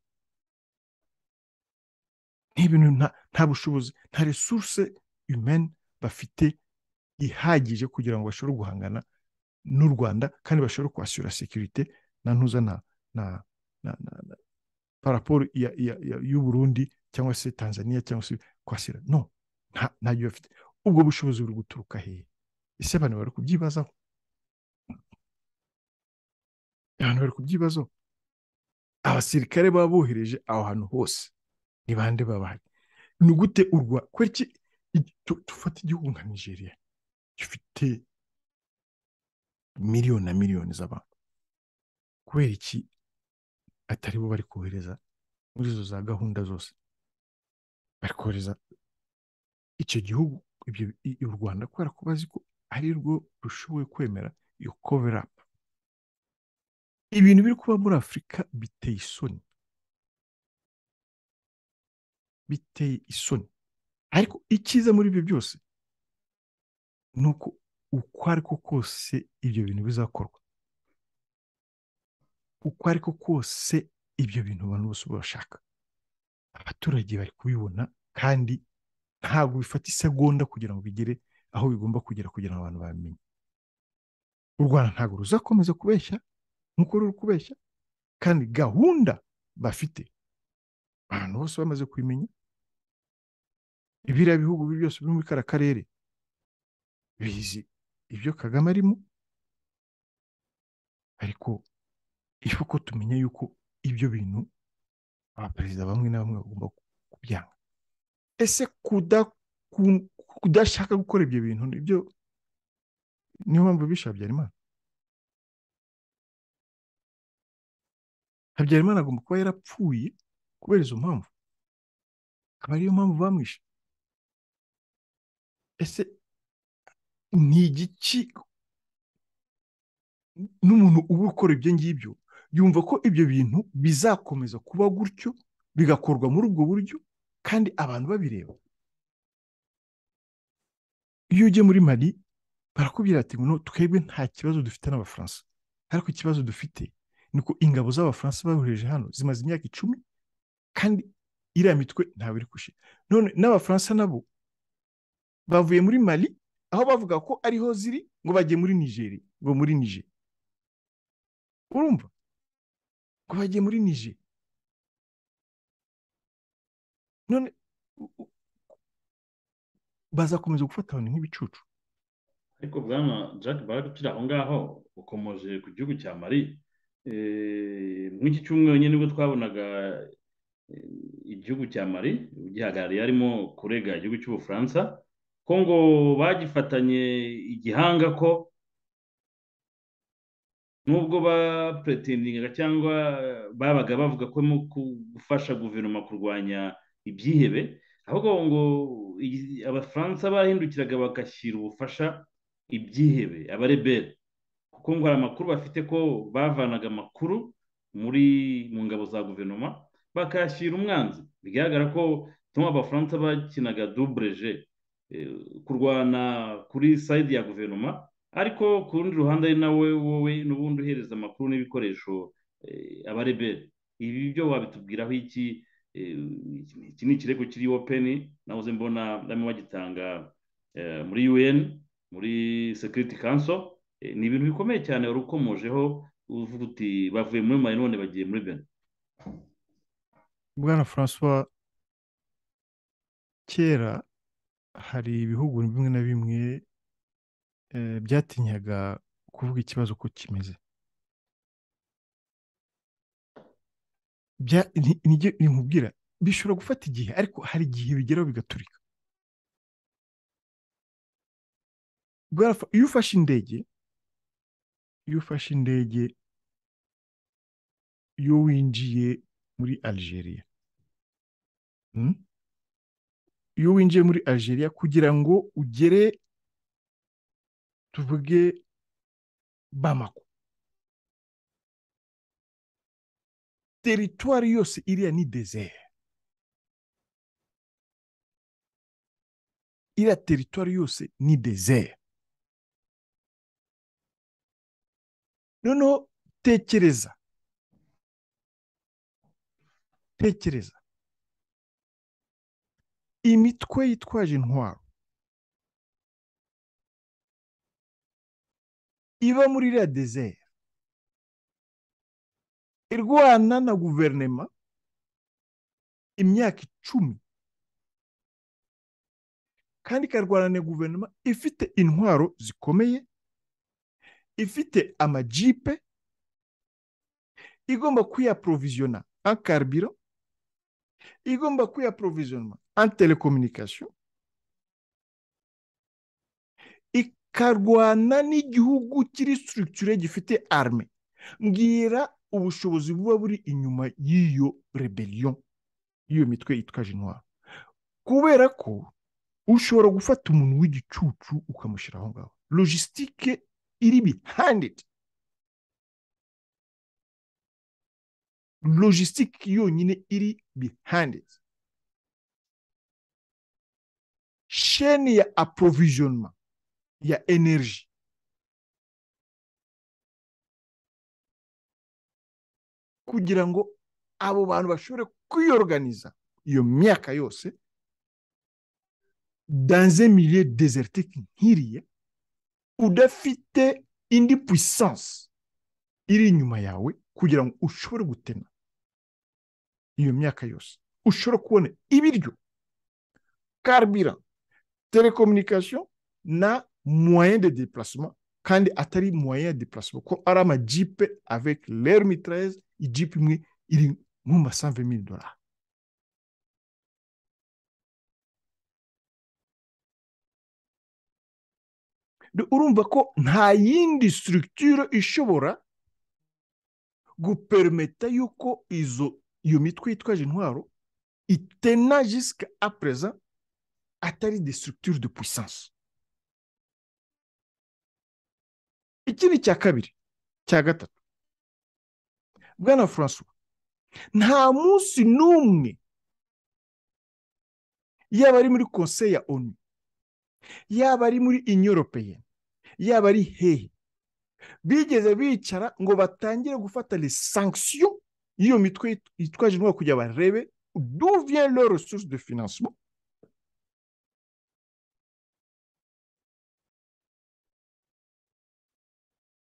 n'ibintu nta bushobozi nta resuruse imeni bafite ihagije kugira ngo bashobore guhangana n'u rwanda kandi bashobore kwasura sekirite na ntuza na na na na paraporo y'uburundi cyangwa se tanzania cyangwa se kwasira no ntabyo bafite ubwo bushobozi buri guturuka hehe ese abantu bari kubyibazaho abantu bari kubyibazaho abasirikare baba bohereje aho hantu hose ni bande bahari ni gute urwa kwereke dufata igihugu nka nigeria gifite miliyoni na miliyoni z'abantu kubera iki atari bo bari kohereza muri izo za gahunda zose bari kohereza icyo gihugu u rwanda kubera ko bazi ko ari rwo rushoboye kwemera iyo koverapu ibintu biri kuba muri afurika biteye isoni biteye isoni ariko icyiza muri ibyo byose ni uko uko ariko kose ibyo bintu bizakorwa uko ariko kose ibyo bintu abantu bose bashaka abaturage bari kubibona kandi ntabwo bifata isegonda kugira ngo bigere aho bigomba kugera kugira ngo abantu babimenye u rwanda ntabwo ruzakomeza kubeshya nk'uko ruri kubeshya kandi gahunda bafite abantu bose bamaze kubimenya ibiriya bihugu byose biri muri kara karere bizi ibyo kagame arimo ariko iyo uko tumenya yuko ibyo bintu abaperezida bamwe na bamwe bagomba kubyanga ese kudashaka gukora ibyo bintu nibyo niyo mpamvu bisha habyarimana habyarimana agomba kuba yarapfuye kubera izo mpamvu akaba ariyo mpamvu bamwishe ese ni igiki n'umuntu uba ukora ibyo ngibyo yumva ko ibyo bintu bizakomeza kuba gutyo bigakorwa muri ubwo buryo kandi abantu babireba iyo ujye muri mari barakubwira ati ngo twebwe nta kibazo dufite n'abafaransa ariko ikibazo dufite ni uko ingabo z'abafaransa bayohereje hano zimaze imyaka icumi kandi iriya mitwe ntawe iri gushira none n'abafaransa nabo bavuye muri mari aho bavuga ko ariho ziri ngo bajye muri nigeri ngo muri nigeri urumva ngo bajye muri nigeri none bazakomeza gufata abantu nk'ibicucu
ariko bwana jack barake ukiri aho ngaho ukomoje ku gihugu cya mari nk'iki cyumweru nyine nibwo twabonaga igihugu cya mari ugihagarariye harimo kurega igihugu cy'ubufaransa ko ngo bagifatanye igihanga ko nubwo bapretendingaga cyangwa babaga bavuga ko mu gufasha guverinoma kurwanya ibyihebe ahubwo ngo abafaransa bahindukiraga bagashyira ubufasha ibyihebe abareberi kuko ngo hari amakuru bafite ko bavanaga amakuru muri mu ngabo za guverinoma bakayashyira umwanzi bigaragara ko tuma abafaransa bakinaga dubureje kurwana kuri sayidi ya guverinoma ariko ku rundi ruhande ari nawe wowe n'ubundi uhereza amakuru n'ibikoresho abareberi ibi byo wabitubwiraho iki iki ni ikirego kiri openi nahoze mbona bamwe bagitanga muri un muri security council ni ibintu bikomeye cyane wari ukomojeho uvuga uti bavuye muri mari none bagiye muri bene
bwana francois kera hari ibihugu bimwe na bimwe byatinyaga kuvuga ikibazo uko kimeze nijye nimubwira bishobora gufata igihe ariko hari igihe bigeraho bigaturika iyo ufashe indege iyo ufashe indege iyo winjiye muri algeria iyo winjiye muri algeria kugira ngo ugere tuvuge bamako teritwari yose iriya ni dezere iriya teritwari yose ni dezere noneho tekereza tekereza imitwe yitwaje intwaro iba muri iriya dezere irwana na guverinoma imyaka icumi kandi ikarwana na guverinoma ifite intwaro zikomeye ifite amajipe igomba kwiyaporoviziyona an karibiro igomba kwiyaporoviziyona an telekominikasiyo ikarwana n'igihugu kiri sitirikire gifite arme mbwira ubushobozi buba buri inyuma y'iyo rebeliyo y'iyo mitwe yitwaje intwaro kubera ko ushobora gufata umuntu w'igicucu ukamushyira aho ngaho logisitike iri bihandidi logisitike yonyine iri bihandidi sheni ya aprovisionema ya energy kugira ngo abo bantu bashobore kwiyoruganiza iyo myaka yose danze miliye dezeritike nk'iriya udafite indi puissance iri inyuma yawe kugira ngo ushobore gutema iyo myaka yose ushobore kubona ibiryo karibira telekominikasiyo na moyen de déplacement kandi atari moyen de déplacement ko ari amajipe avec l'air mitraillez ijipe imwe iri mu masanve mili dorari urumva ko nta yindi structure ishobora gupermeta yuko izo iyo mitwe yitwaje intwaro itena jusque à présent atari des structures de puissance iki ni icya kabiri cya gatatu bwana francois nta munsi n'umwe yaba ari muri konseyi ya onu yaba ari muri inyoropeye yaba ari hehe bigeze bicara ngo batangire gufata le sanction y'iyo mitwe yitwaje intwaro kugira barebe d'où vient leur ressource de financement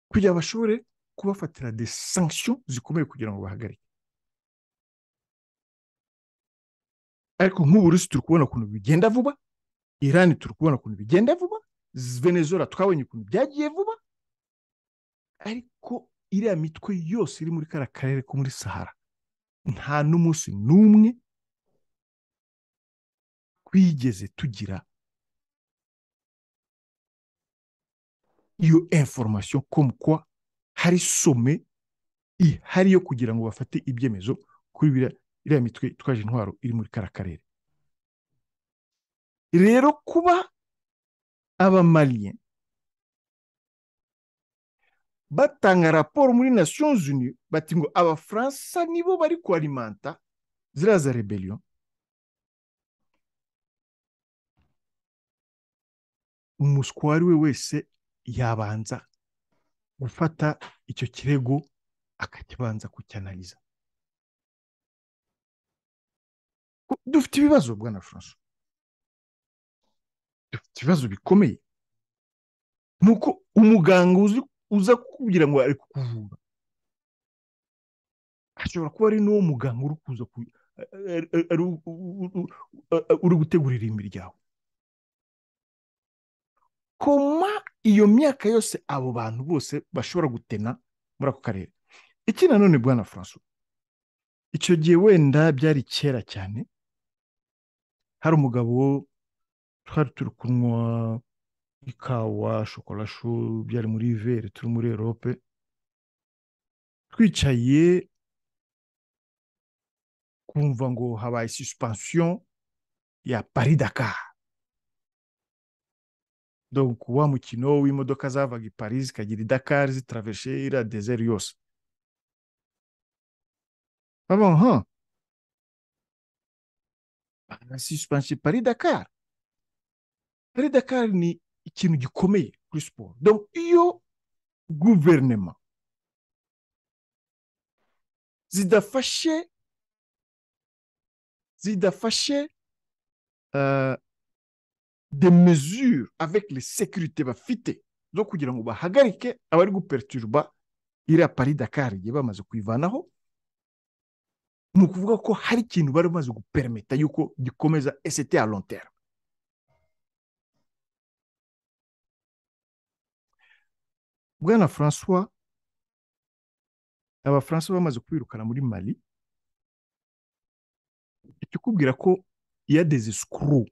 kugira bashobore kubafatira de sanction zikomeye kugira ngo bahagarike ariko nk'uburusi turi kubona ukuntu bigenda vuba irani turi kubona ukuntu bigenda vuba venezuela twabonye ukuntu byagiye vuba ariko iriya mitwe yose iri muri kariya karere ko muri sahara nta n'umunsi n'umwe twigeze tugira iyo information comme quoi hari some ihari yo kugira ngo bafate ibyemezo kuri iriya mitwe itwaje intwaro iri muri kariya karere rero kuba abamariye batanga raporo muri nations unies bati ngo abafaransa nibo bari kualimanta ziriya za rebeliyo umuswa uwo ari we wese yabanza gufata icyo kirego akakibanza kucyanaliza dufite ibibazo bwana francois dufite ibibazo bikomeye nuko umuganga uza kukubwira ngo ari kukuvura ashobora kuba ari n'uwo muganga uri kuza uri gutegura irimbi ryawe koma iyo myaka yose abo bantu bose bashobora gutena muri ako karere iki nanone bwana francois icyo gihe wenda byari kera cyane hari umugabo twari turi kunywa ikawa shokorashu byari muri ivere turi muri erope twicaye kumva ngo habaye suspension ya paridaka donc wa mukino w'imodoka zavaga i paris zikagira i dakar zitraveshe iriya deseri yose aha suspension paris dakar paris dakar ni ikintu gikomeye kuri siporo donc iyo guverinema zidafashe zidafashe uh, des mesures avec les sécurité bafite zo kugira ngo bahagarike abari guperituruba iriya pari dakari igihe bamaze kuyivanaho ni ukuvuga ko hari ikintu bari bamaze guperimeta yuko gikomeza esete ya lontera bwana francois abafaransa bamaze kwirukana muri mali ikikubwira ko yadeze sikuru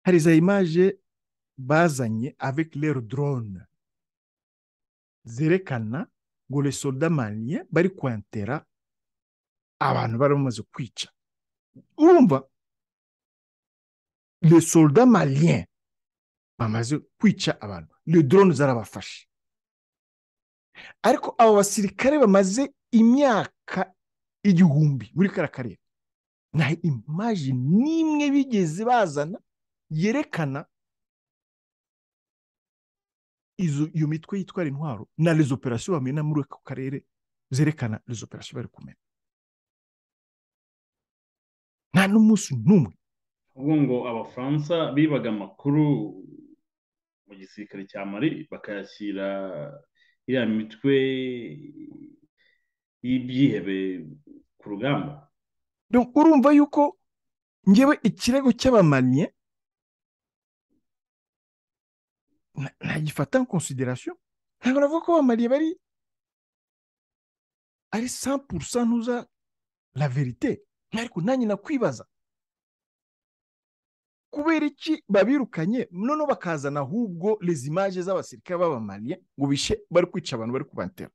hari za imaje bazanye avec leur drone zerekana ngo les soldats maliens bari kwantera abantu bari bamaze kwica urumva les soldats maliens bamaze kwica abantu le drone zarabafashe ariko abo basirikare bamaze imyaka igihumbi muri kara karere nta imaje n'imwe bigeze bazana yerekana iyo mitwe yitwara intwaro na rezo operasiyo bamena muri ako karere zerekana rezo operasiyo bari kumena nta n'umunsi n'umwe
ubwo ngo abafaransa bibaga amakuru mu gisirikare cya mari bakayashyira iriya mitwe y'ibyihebe ku rugamba
urumva yuko ngewe ikirego cy'abamanye ntagifata konsiderasiyo ntabwo navuga ko bamariye bari ari sampurusa ntuza la verite ariko nanjye nakwibaza kubera iki babirukanye noneho bakazana ahubwo les images z'abasirikare b'abamariye ngo bishe bari kwica abantu bari kubatera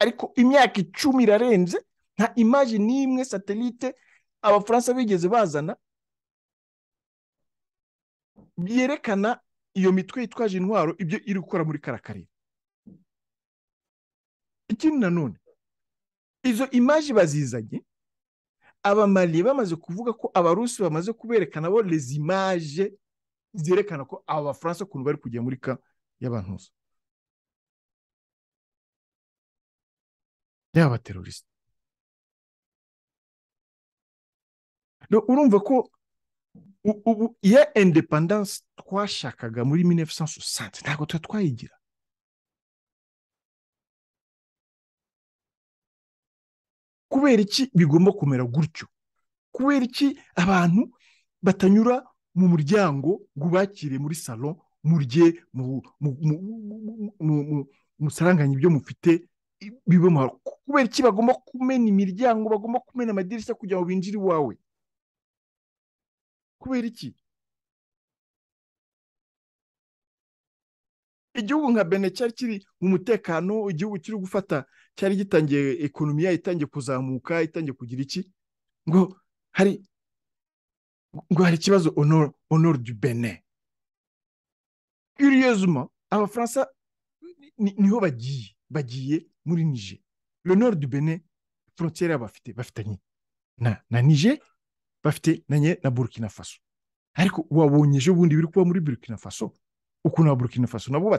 ariko imyaka icumi irarenze nta imaje n'imwe satelite abafaransa bigeze bazana byerekana iyo mitwe yitwaje intwaro ibyo iri gukora muri kara karere ikindi nanone izo imaji bazizanye abamariye bamaze kuvuga ko abarusi bamaze kuberekana bo les imaje zerekana ko aba bafaransa ukuntu bari kujya muri ka y'abantu gusa yaba abaterorisite urumva ko ubu iya indepandanse twashakaga muri minefu sansu sanse ntabwo tuba twayigira kubera iki bigomba kumera gutyo kubera iki abantu batanyura mu muryango ngo ubakire muri salo murye musaranganye ibyo mufite kubera iki bagomba kumena imiryango bagomba kumena amadirishya kugira ngo binjire iwawe kubera iki igihugu nka bene cyari kiri mu mutekano igihugu kiri gufata cyari gitangiye ekonomiya itangiye kuzamuka itangiye kugira iki ngo hari ngo hari ikibazo honor du bene kuriyezuma abafaransa niho bagiye bagiye muri nije honor du bene frontiere bafite bafitanye na na nije bafite na burkina faso ariko wabonye ejo bundi biri kuba muri burkina faso ukuntu burkina faso nabo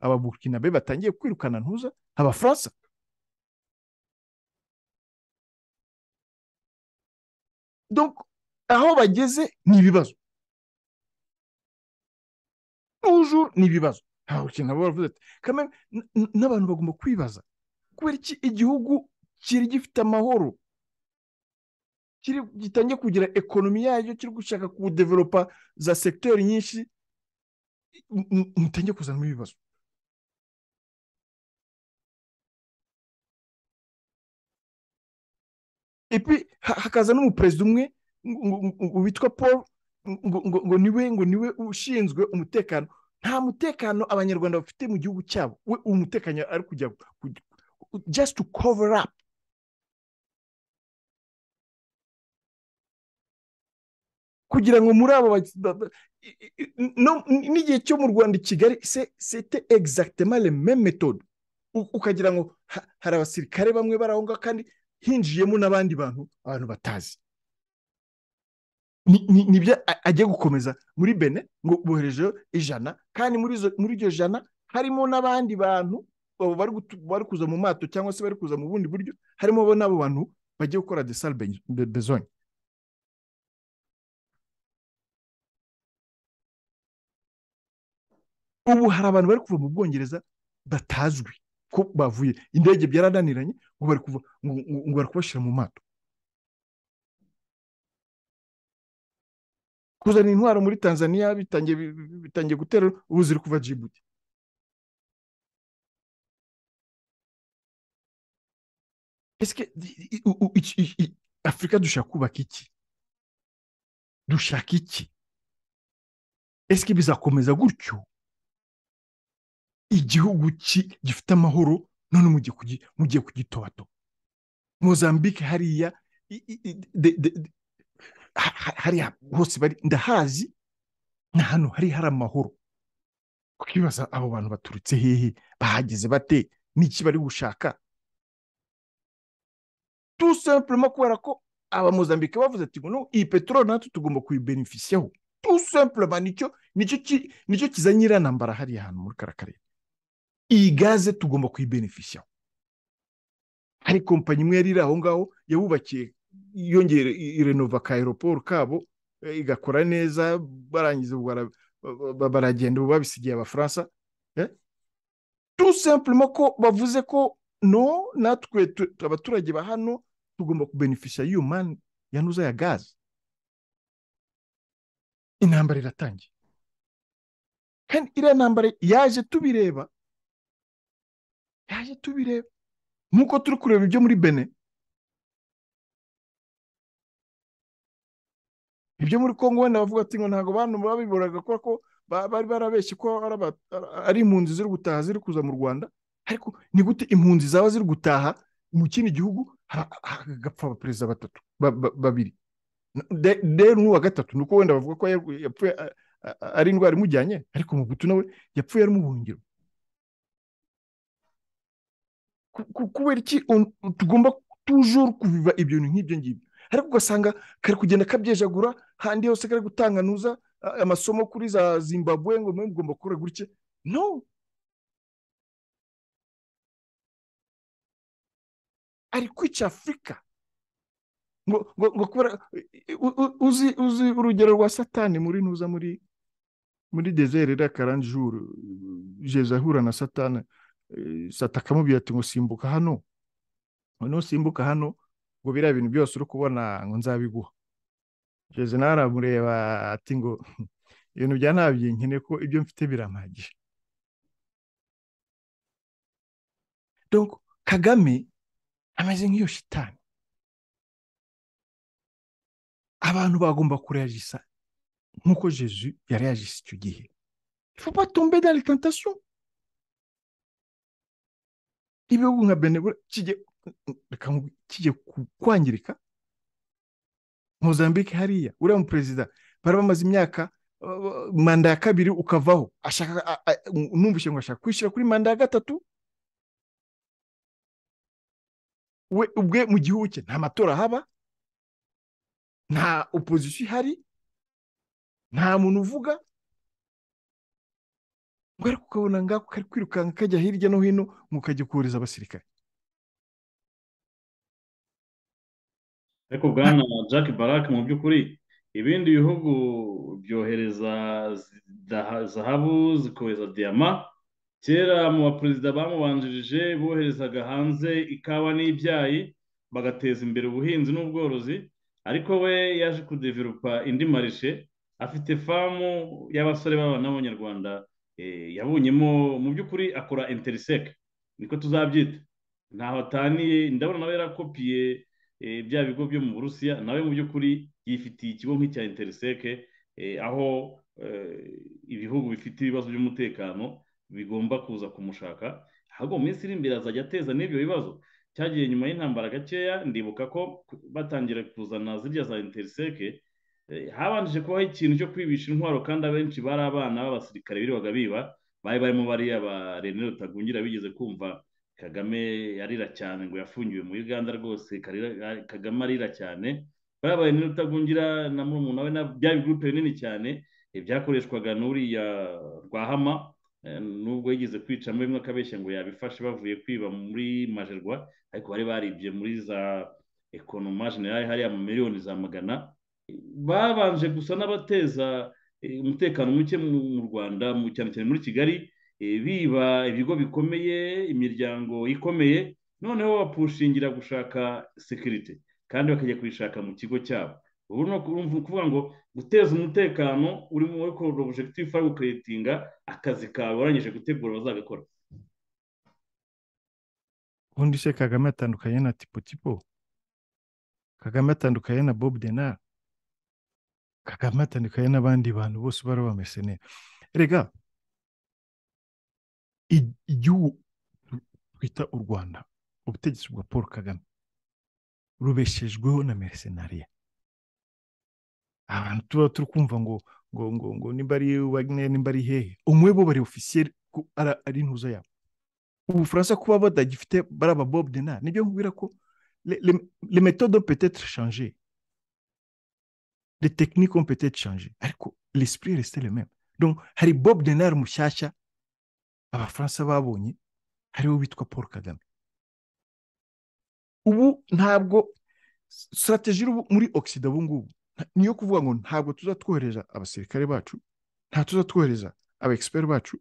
aba burkina be batangiye kwirukana ntuza abafaransa aho bageze ni ibibazo n'ujuru ni ibibazo nabo baravuze ati n'abantu bagomba kwibaza kubera iki igihugu kiri gifite amahoro gitangiye kugira ekonomi yayo kiri gushaka kudeveropa za segiteri nyinshi mutenge kuzanamo ibibazo epi ha- hakaza n'umuperezida umwe ngo- ngo- ngo- witwa paul ngo ngo- ngo niwe ngo niwe ushinzwe umutekano nta mutekano abanyarwanda bafite mu gihugu cyabo we umutekano ari kujya kujya- just to cover up kugira ngo muri abo ba- ba- ba- i- i- i- no- n'igihe cyo mu rwanda i kigali se- c'était exactement le même méthode U- ukagira ngo ha- hari abasirikare bamwe bari aho ngaho kandi hinjiyemo n'abandi bantu abantu batazi Ni- ni- nibyo a- agiye gukomeza muri bene ngo boherejeyo ijana kandi muri izo- muri iryo jana harimo n'abandi bantu abo bari gutu- bari kuza mu mato cyangwa se bari kuza mu bundi buryo harimo bo n'abo bantu bagiye gukora de sale besogne ubu hari abantu bari kuva mu bwongereza batazwi ko bavuye indege byarananiranye ngo bari kuva ngo- ngo- ngo bari kubashyira mu mato kuzana intwaro muri tanzania bitangiye bi- bi- bitangiye gutera ubu ziri kuva jibuti Ese afurika dushaka kubaka iki dushaka iki ese bizakomeza gutyo igihugu ki- gifite amahoro none mugiye kugi- mugiye kugitobato mozambique hariya i- i- i- de- de- de- ha- ha- hariya hose bari ndahazi ni ahantu hari hari amahoro ukibaza abo bantu baturutse hehe bahageze bate n'iki bari gushaka tout simplement kubera ko abamozambike bavuze ati ngo no iyi peteroli natwe tugomba kuyibenefisiyaho tout simplement nicyo nicyo ki- nicyo kizanye iriya ntambara hariya ahantu muri kara karere iyi gaze tugomba kuyibenefisiyaho hari kompanyi imwe yari iri aho ngaho yabubakiye yongera irenova ka aeroport kabo eh, igakora neza barangiza ubwo bara- ba- ba- baragenda ubu babisigiye abafaransa eh? tout simplement ko bavuze ko no natwe tu- abaturage ba hano tugomba kubenefisha y'iyo mani yanuza ya gaze intambara iratangiye kandi iriya ntambara yaje tubireba yaje tubireba nk'uko turi kureba ibyo muri bene ibyo muri kongo wenda bavuga ati ngo ntabwo bantu babiboraga kubera ko ba- bari barabeshye ko ari aba- ari impunzi ziri gutaha ziri kuza mu rwanda ariko ni gute impunzi zaba ziri gutaha mu kindi gihugu ha- hagapfa abaperezida batatu ba- ba- babiri De- rero n'uwa gatatu ni uko wenda bavuga ko yarw- yapfuye a- a- ari indwara imujyanye ariko mugutu nawe yapfuye ari mu buhungiro Ku- ku- kubera iki on- tugomba tujuru kubiba ibyo bintu nk'ibyo ngibyo ariko ugasanga kari kugenda kabyejagura handi hose kari gutanganuza a- amasomo kuri za zimbabwe ngo mwe mugomba gukora gutya no ari kwica afurika ngo ngo ngo kubera u- u- uzi uzi urugero rwa satani muri ntuza muri muri dezere iriya karanjuru jeza ahura na satani eh, sata akamubwira ati ngo simbuka hano noneho simbuka hano ngo biriya bintu byose uri kubona ngo nzabiguha jeze nawe aramureba ati ngo ibintu bya ntabyo nkeneye ko ibyo mfite birampagije donc kagame ameze nk'iyo shitani abantu bagomba kureyagisa nk'uko jesu yareyagise icyo gihe faut pas tomber dans les tentations. ibihugu nka benebura kijya kwangirika mozambique hariya uriya muperezida bari bamaze imyaka uh, manda ya kabiri ukavaho ashaka a- a- numvise ngo ashaka kwishyira kuri manda ya gatatu we ubwe mu gihugu cye nta matora haba nta opozisiyo ihari nta muntu uvuga ngo ariko ukabona ngako kari kwirukanka kajya hirya no hino ngo kajya kohereza abasirikare
ariko bwana jack barak mu by'ukuri ibindi bihugu byohereza zidaha- zahabu zikohereza diyama kera mu baperezida bamubanjirije boherezaga hanze ikawa n'ibyayi bagateza imbere ubuhinzi n'ubworozi ariko we yaje kudeverupa indi marishe afite famu y'abasore b'abana b'abanyarwanda yabonyemo mu by'ukuri akora interiseke niko tuzabyita ntaho ataniye ndabona nawe yarakopiye bya bigo byo mu burusiya nawe mu by'ukuri yifitiye ikigo nk'icya interiseke aho ibihugu bifite ibibazo by'umutekano bigomba kuza kumushaka ahubwo mu minsi iri imbere azajya ateza n'ibyo bibazo cyagiye nyuma y'intambara gakeya ndibuka ko batangira kuzana zirya za interiseke habanje kubaho ikintu cyo kwibisha intwaro kandi abenshi bari abana b'abasirikare birirwaga biba bari barimo bariya ba rene rutagungira bigeze kumva kagame yarira cyane ngo yafungiwe muri uganda rwose kagame arira cyane bariya ba rene rutagungira na murumuna we bya bigurupe binini cyane byakoreshwaga n'uriya rwahama nubwo yigeze kwica muri bimwe akabeshya ngo yabifashe bavuye kwiba muri majerwa ariko bari baribye muri za ekonomaje nayo hariya mu miliyoni za magana babanje gusa n'abateza umutekano muke mu rwanda cyane cyane muri kigali biba ibigo bikomeye imiryango ikomeye noneho bapushingira gushaka sekirite kandi bakajya kuyishaka mu kigo cyabo ubu ni ukuvuga ngo guteza umutekano uri muri porojegitifu ari gukeretinga akazi kawe warangije gutegura bazagakora
ubundi se kagame atandukanye na tipo tipo kagame atandukanye na bob denari kagame atandukanye n'abandi bantu bose bari bameze neza rega igihugu twita u rwanda ubutegetsi bwa paul kagame rubeshejweho na meresenariya abantu tuba turi kumva ngo ngo ngo ngo nimba ari wagneri nimba ari hehe umwe bo bari ofisiyeri ari intuza yabo ubufaransa kuba badagifite bari aba bob dena nibyo nkubwira ko le metodo petetre shanje le technique on petetre shanje ariko l'esprit reste le même donc hari bob denar mushyashya abafaransa babonye hariho bitwa paul kagame ubu ntabwo strategy muri oxida ubu ngubu niyo kuvuga ngo ntabwo tuzatwohereza abasirikare bacu nta tuzatwohereza aba egisiperi bacu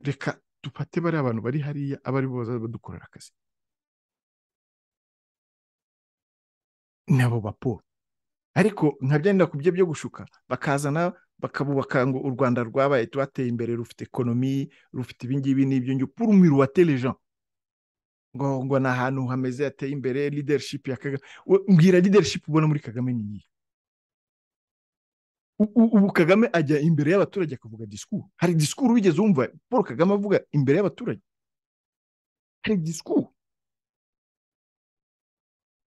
reka dupate bariya abantu bari hariya aba aribo bazaba badukorera akazi ni abo ba paul ariko ntabyenda ku byo byo gushuka bakazana bakabubaka ngo u rwanda rwabaye rwateye imbere rufite ekonomi rufite ibingibi n'ibyo ngibyo purumiru wa telejean ngo ngo ni ahantu hameze hateye imbere liderishipu ya kagame mbwira liderishipu ubona muri kagame ni iyi ubu kagame ajya imbere y'abaturage akavuga disikuru hari disikuru wigeze wumva paul kagame avuga imbere y'abaturage hari disikuru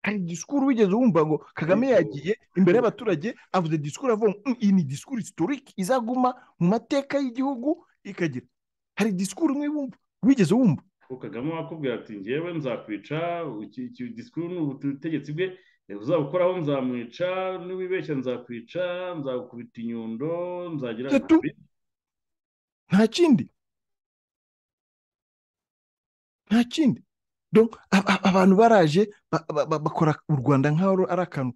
hari disikuru wigeze wumva ngo kagame yagiye imbere y'abaturage avuze disikuru avuga iyi ni disikuru isitorike izaguma mu mateka y'igihugu ikagira hari disikuru imwe wumva wigeze wumva
kagame wakubwira ati ngewe nzakwica disikuru ni ubutegetsi bwe uzabukoraho nzamwica n'uwibeshya nzakwica nzagukubita inyundo nzagira
nta kindi nta kindi abantu baraje bakora u rwanda nk'aho ari akantu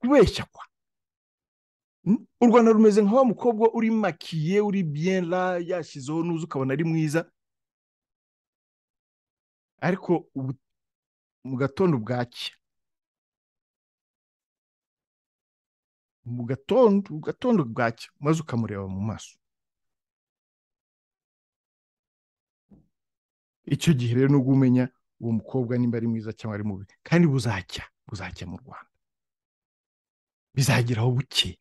kubeshya kwa u rwanda rumeze nka wa mukobwa uri makiye uri biyera yashyizeho n'uzi ukabona ari mwiza ariko mu gatondo bwacya mu gatondo gatondo bwacya maze ukamureba mu maso icyo gihe rero nubwo umenya uwo mukobwa nimba ari mwiza cyangwa ari mubi kandi buzacya buzacya mu rwanda bizageraho buke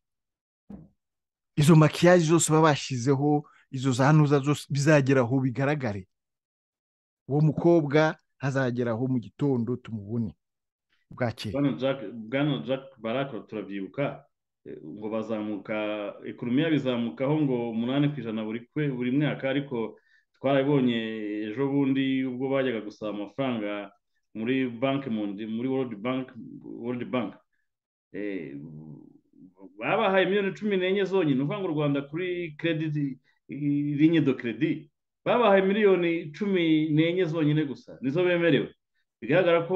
izo makiyaje zose baba bashyizeho izo za ntuza zose bizageraho bigaragare uwo mukobwa azageraho mu gitondo tumubone bwakeye
bwana jack baraka turabyibuka ngo bazamuka ekonomi yabizamukaho ngo umunani ku ijana buri kwe buri mwaka ariko twarabibonye ejo bundi ubwo bajyaga gusaba amafaranga muri banki muri world bank world bank babahaye miliyoni cumi n'enye zonyine uvuga ngo u rwanda kuri kerediti linye do kerediti babahaye miliyoni cumi n'enye zonyine gusa nizo bemerewe bigaragara ko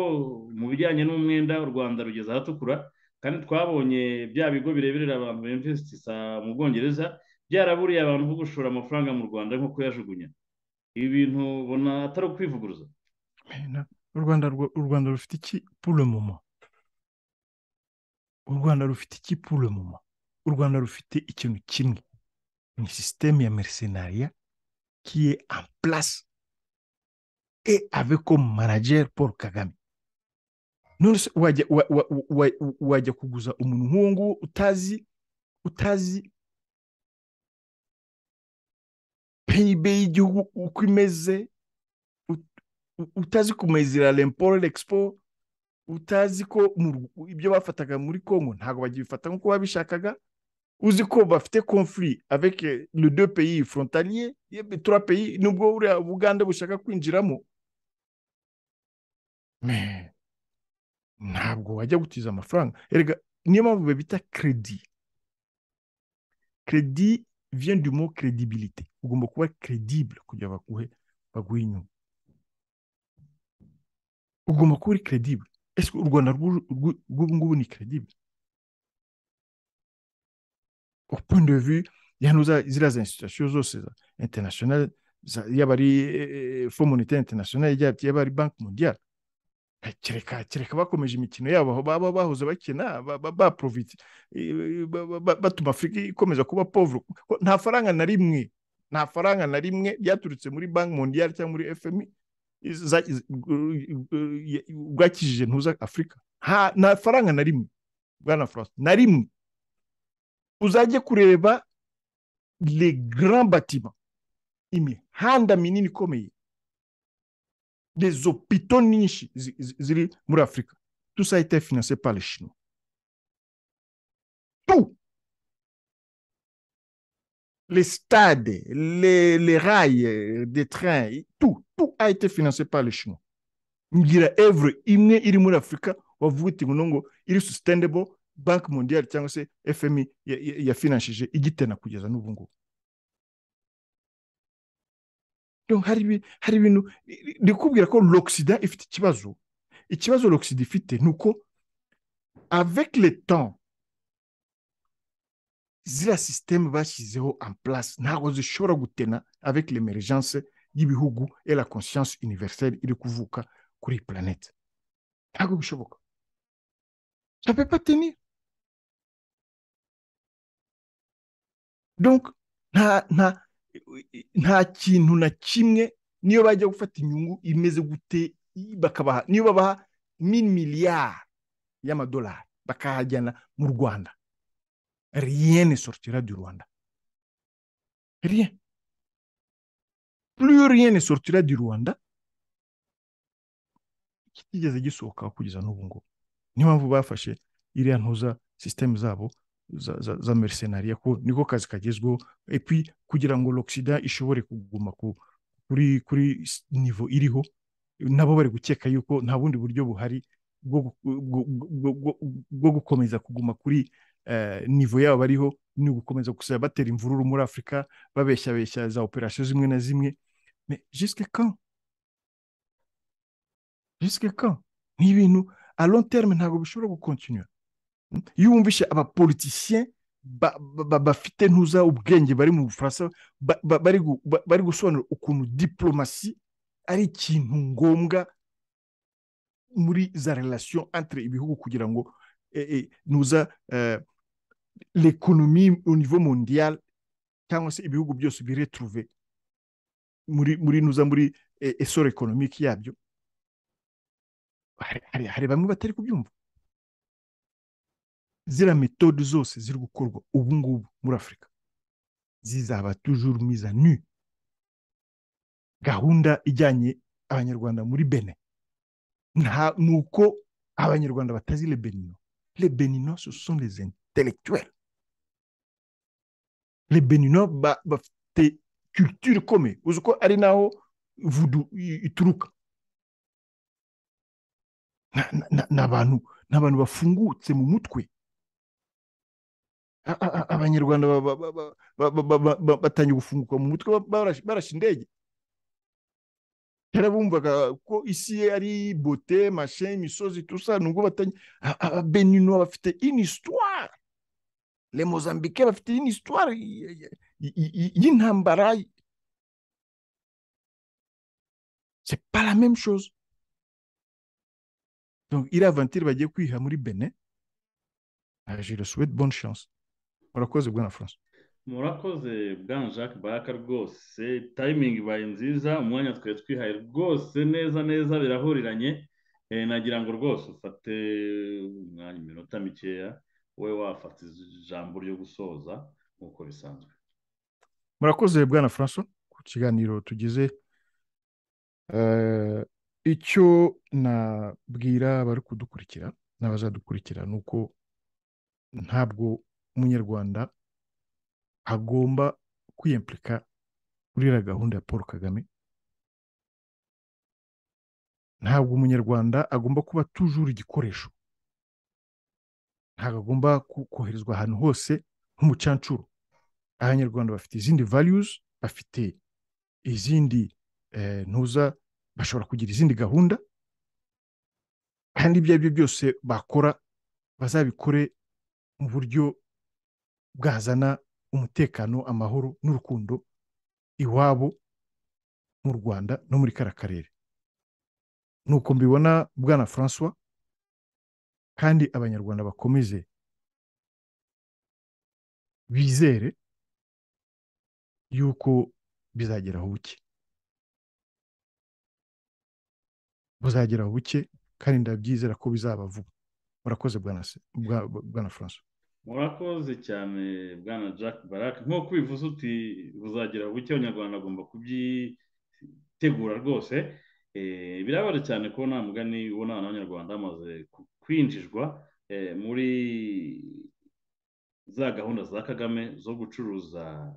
mu bijyanye n'umwenda u rwanda rugeze ahatukura kandi twabonye bya bigo bireberera abantu bimvesitisa mu bwongereza byaraburiye abantu bo gushora amafaranga mu rwanda nko kuyajugunya ibi bintu ubona atari ukwivuguruza
u rwanda u rwanda rufite iki pure momo u rwanda rufite iki pure momo u rwanda rufite ikintu kimwe ni sisiteme ya merisenariya kiye en place et avec comme manager paul kagame none se wajya wa- wa- wa- wa- wajya kuguza umuntu nk'uwo nguwo utazi utazi peyibe y'igihugu uko imeze ut- u- utazi kumezira lemporo l'expo utazi ko mu Rw- ibyo bafataga muri congo ntabwo bagibifata nk'uko babishakaga uzi ko bafite conflit avec eh, le deux pays frontaliers yebe trois pays nubwo buriya buganda bushaka kwinjiramo Mais ntabwo wajya gutiza amafaranga erega niyo mpamvu babita kredi kredi vient du mot credibilité ugomba kuba credible kugira baguhe baguhe inyungu ugomba kuba uri credible ese u rwanda rw'u- rw'u- rw'ubu ngubu ni credible au point de vue ya hano za- ziriya za institution zose za international za- yaba ari eh, eh, fond monitaire international yaba yaba ari banki mondiale kereka kereka bakomeje imikino yabo aho baba bahoze bakina ba- ba- baprofite eh, ba- ba- ba- batuma afurika ikomeza kuba povure Kuko nta faranga na rimwe nta faranga na rimwe ryaturutse muri banki mondiyari cyangwa muri fmi za- eh, bwakijije ntuza afurika Ha- nta faranga na rimwe bwana france na rimwe uzajye kureba le grand batiment imihanda minini ikomeye des hôpitaux nyinshi zi- zi- ziri muri afurika tout ça a été financé par les chinois tout les stades les, les rails euh, des trains tout tout a été financé par les chinois ngira evre imwe iri muri afurika wavuga uti ngo ngo iri sustainable bank mondial cyangwa se fmi ya- ya- yafinanshije igitena kugeza n'ubu ngubu Donc, hari ibi- hari ibintu ndikubwira ko l'oxida ifite ikibazo ikibazo l'oxida ifite ni uko avec le temps ziriya système bashyizeho en place ntabwo zishobora gutena avec l'emergence y'ibihugu et la conscience universelle iri kuvuka kuri iyi planète ntabwo bishoboka ça peut pas tenir donc nta nta nta kintu na kimwe niyo bajya gufata inyungu imeze gute bakabaha niyo babaha mini miliyari y'amadolari bakahajyana mu rwanda rien ne sortira du rwanda rien plus rien ne sortira du rwanda kitigeze gisohoka kugeza n'ubu ngubu niyo mpamvu bafashe iriya ntuza systeme zabo za, za, za mercenariya ko niko kazi kagezweho et puis kugira ngo l'oxida ishobore kuguma ku, kuri kuri s- niveau iriho nabo bari gukeka yuko nta bundi buryo buhari bwo, gu- bwo, bwo, bwo, bwo gukomeza kuguma kuri eh, niveau yabo bariho ni ugukomeza gusa batera imvururu muri afurika babeshyabeshya za operasiyo zimwe na zimwe mais jusque quand jusque quand ni ibintu a long terme ntabwo bishobora gukontinuwa iyo wumvishe abapolitisiyen ba- ba- ba- bafite ntuza ubwenge bari mu bufaransa ba- ba- bari gu- ba- bari gusobanura ukuntu diplomasi ari ikintu ngombwa muri za relation entre ibihugu kugira ngo eh, eh, ntuza eh, l'économie au niveau mondial cyangwa se ibihugu byose biretruve muri muri nuza muri eh, essor économique yabyo hari- hari hari bamwe batari kubyumva ziriya metode zose ziri gukorwa ubu ngubu muri afurika zizaba toujours mise à nu gahunda ijyanye abanyarwanda muri bene nta ni uko abanyarwanda batazi le benino le benino ce sont les intellectuels le benino ba- bafite culture ikomeye uzi ko ari naho vudu i- ituruka Na- na- na- ni abantu ni abantu bafungutse mu mutwe A- a- a- abanyarwanda ba- ba- ba- ba- ba- ba- ba- ba- ba- batangiye gufunguka mu mutwe ba- barashe barashe indege kera bumvaga ko isi ye ari bote mashe imisozi tusa nubwo batangiye ababenino bafite une histoire les mozambique bafite une histoire y- y- y- y- y'intambara c'est pas la même chose donc iriya aventure bagiye kwiha muri benin je le souhaite bonne chance murakoze bwana francois
murakoze bwana jacques baraka rwose tayimingi ibaye nziza umwanya twari twihaye rwose neza neza birahuriranye nagira ngo rwose ufate umwanya iminota mikeya wowe wafata ijambo ryo gusoza nk'uko bisanzwe
murakoze bwana francois ku kiganiro tugize icyo nabwira abari kudukurikira n'abazadukurikira ni uko ntabwo umunyarwanda agomba kwiyempurika kuri iriya gahunda ya paul kagame ntabwo umunyarwanda agomba kuba tujura igikoresho ntabwo agomba koherezwa ahantu hose nk'umucancuro abanyarwanda bafite izindi variyuzi bafite izindi ntuza bashobora kugira izindi gahunda kandi ibyo ari byo byose bakora bazabikore mu buryo bwazana umutekano amahoro n'urukundo iwabo mu rwanda no muri kariya karere nuko mbibona bwana francois kandi abanyarwanda bakomeze bizere yuko bizageraho buke buzageraho buke kandi ndabyizera ko bizaba vuba murakoze bwana francois
murakoze cyane bwana jack baraka nk'uko ubivuze uti buzagera buke abanyarwanda agomba kubyitegura rwose birabara cyane ko nta mugani ubona abanyarwanda bamaze kwinjizwa muri za gahunda za kagame zo gucuruza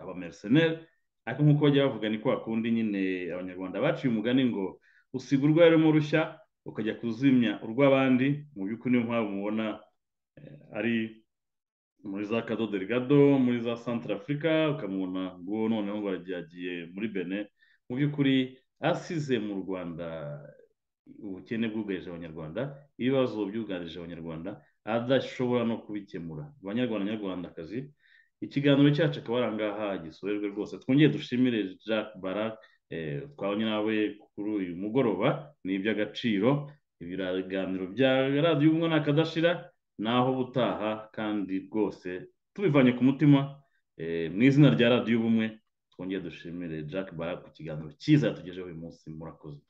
abamereseneri ariko nk'uko bajya bavuga ni kwa kundi nyine abanyarwanda baciye umugani ngo usiga urwarimo rushya ukajya kuzimya urw'abandi mu by'ukuri niyo mpamvu mubona ari muri za kadoderi gado muri za santara afurika ukamubona ngo noneho yagiye muri bene mu by'ukuri asize mu rwanda ubukene bwugarije abanyarwanda ibibazo byugarije abanyarwanda adashobora no kubikemura abanyarwanda nyarwandakazi ikiganiro cyacu akaba ari ahangaha gisorerwe rwose twongere dushimire jacques barake twabonye nawe kuri uyu mugoroba ni iby'agaciro ibiganiro bya radiyo umwana akadashira naho butaha kandi rwose tubivanye ku mutima mu izina rya radiyo ubumwe twongere dushimire jack barak ku kiganiro cyiza yatugejeho uyu munsi murakoze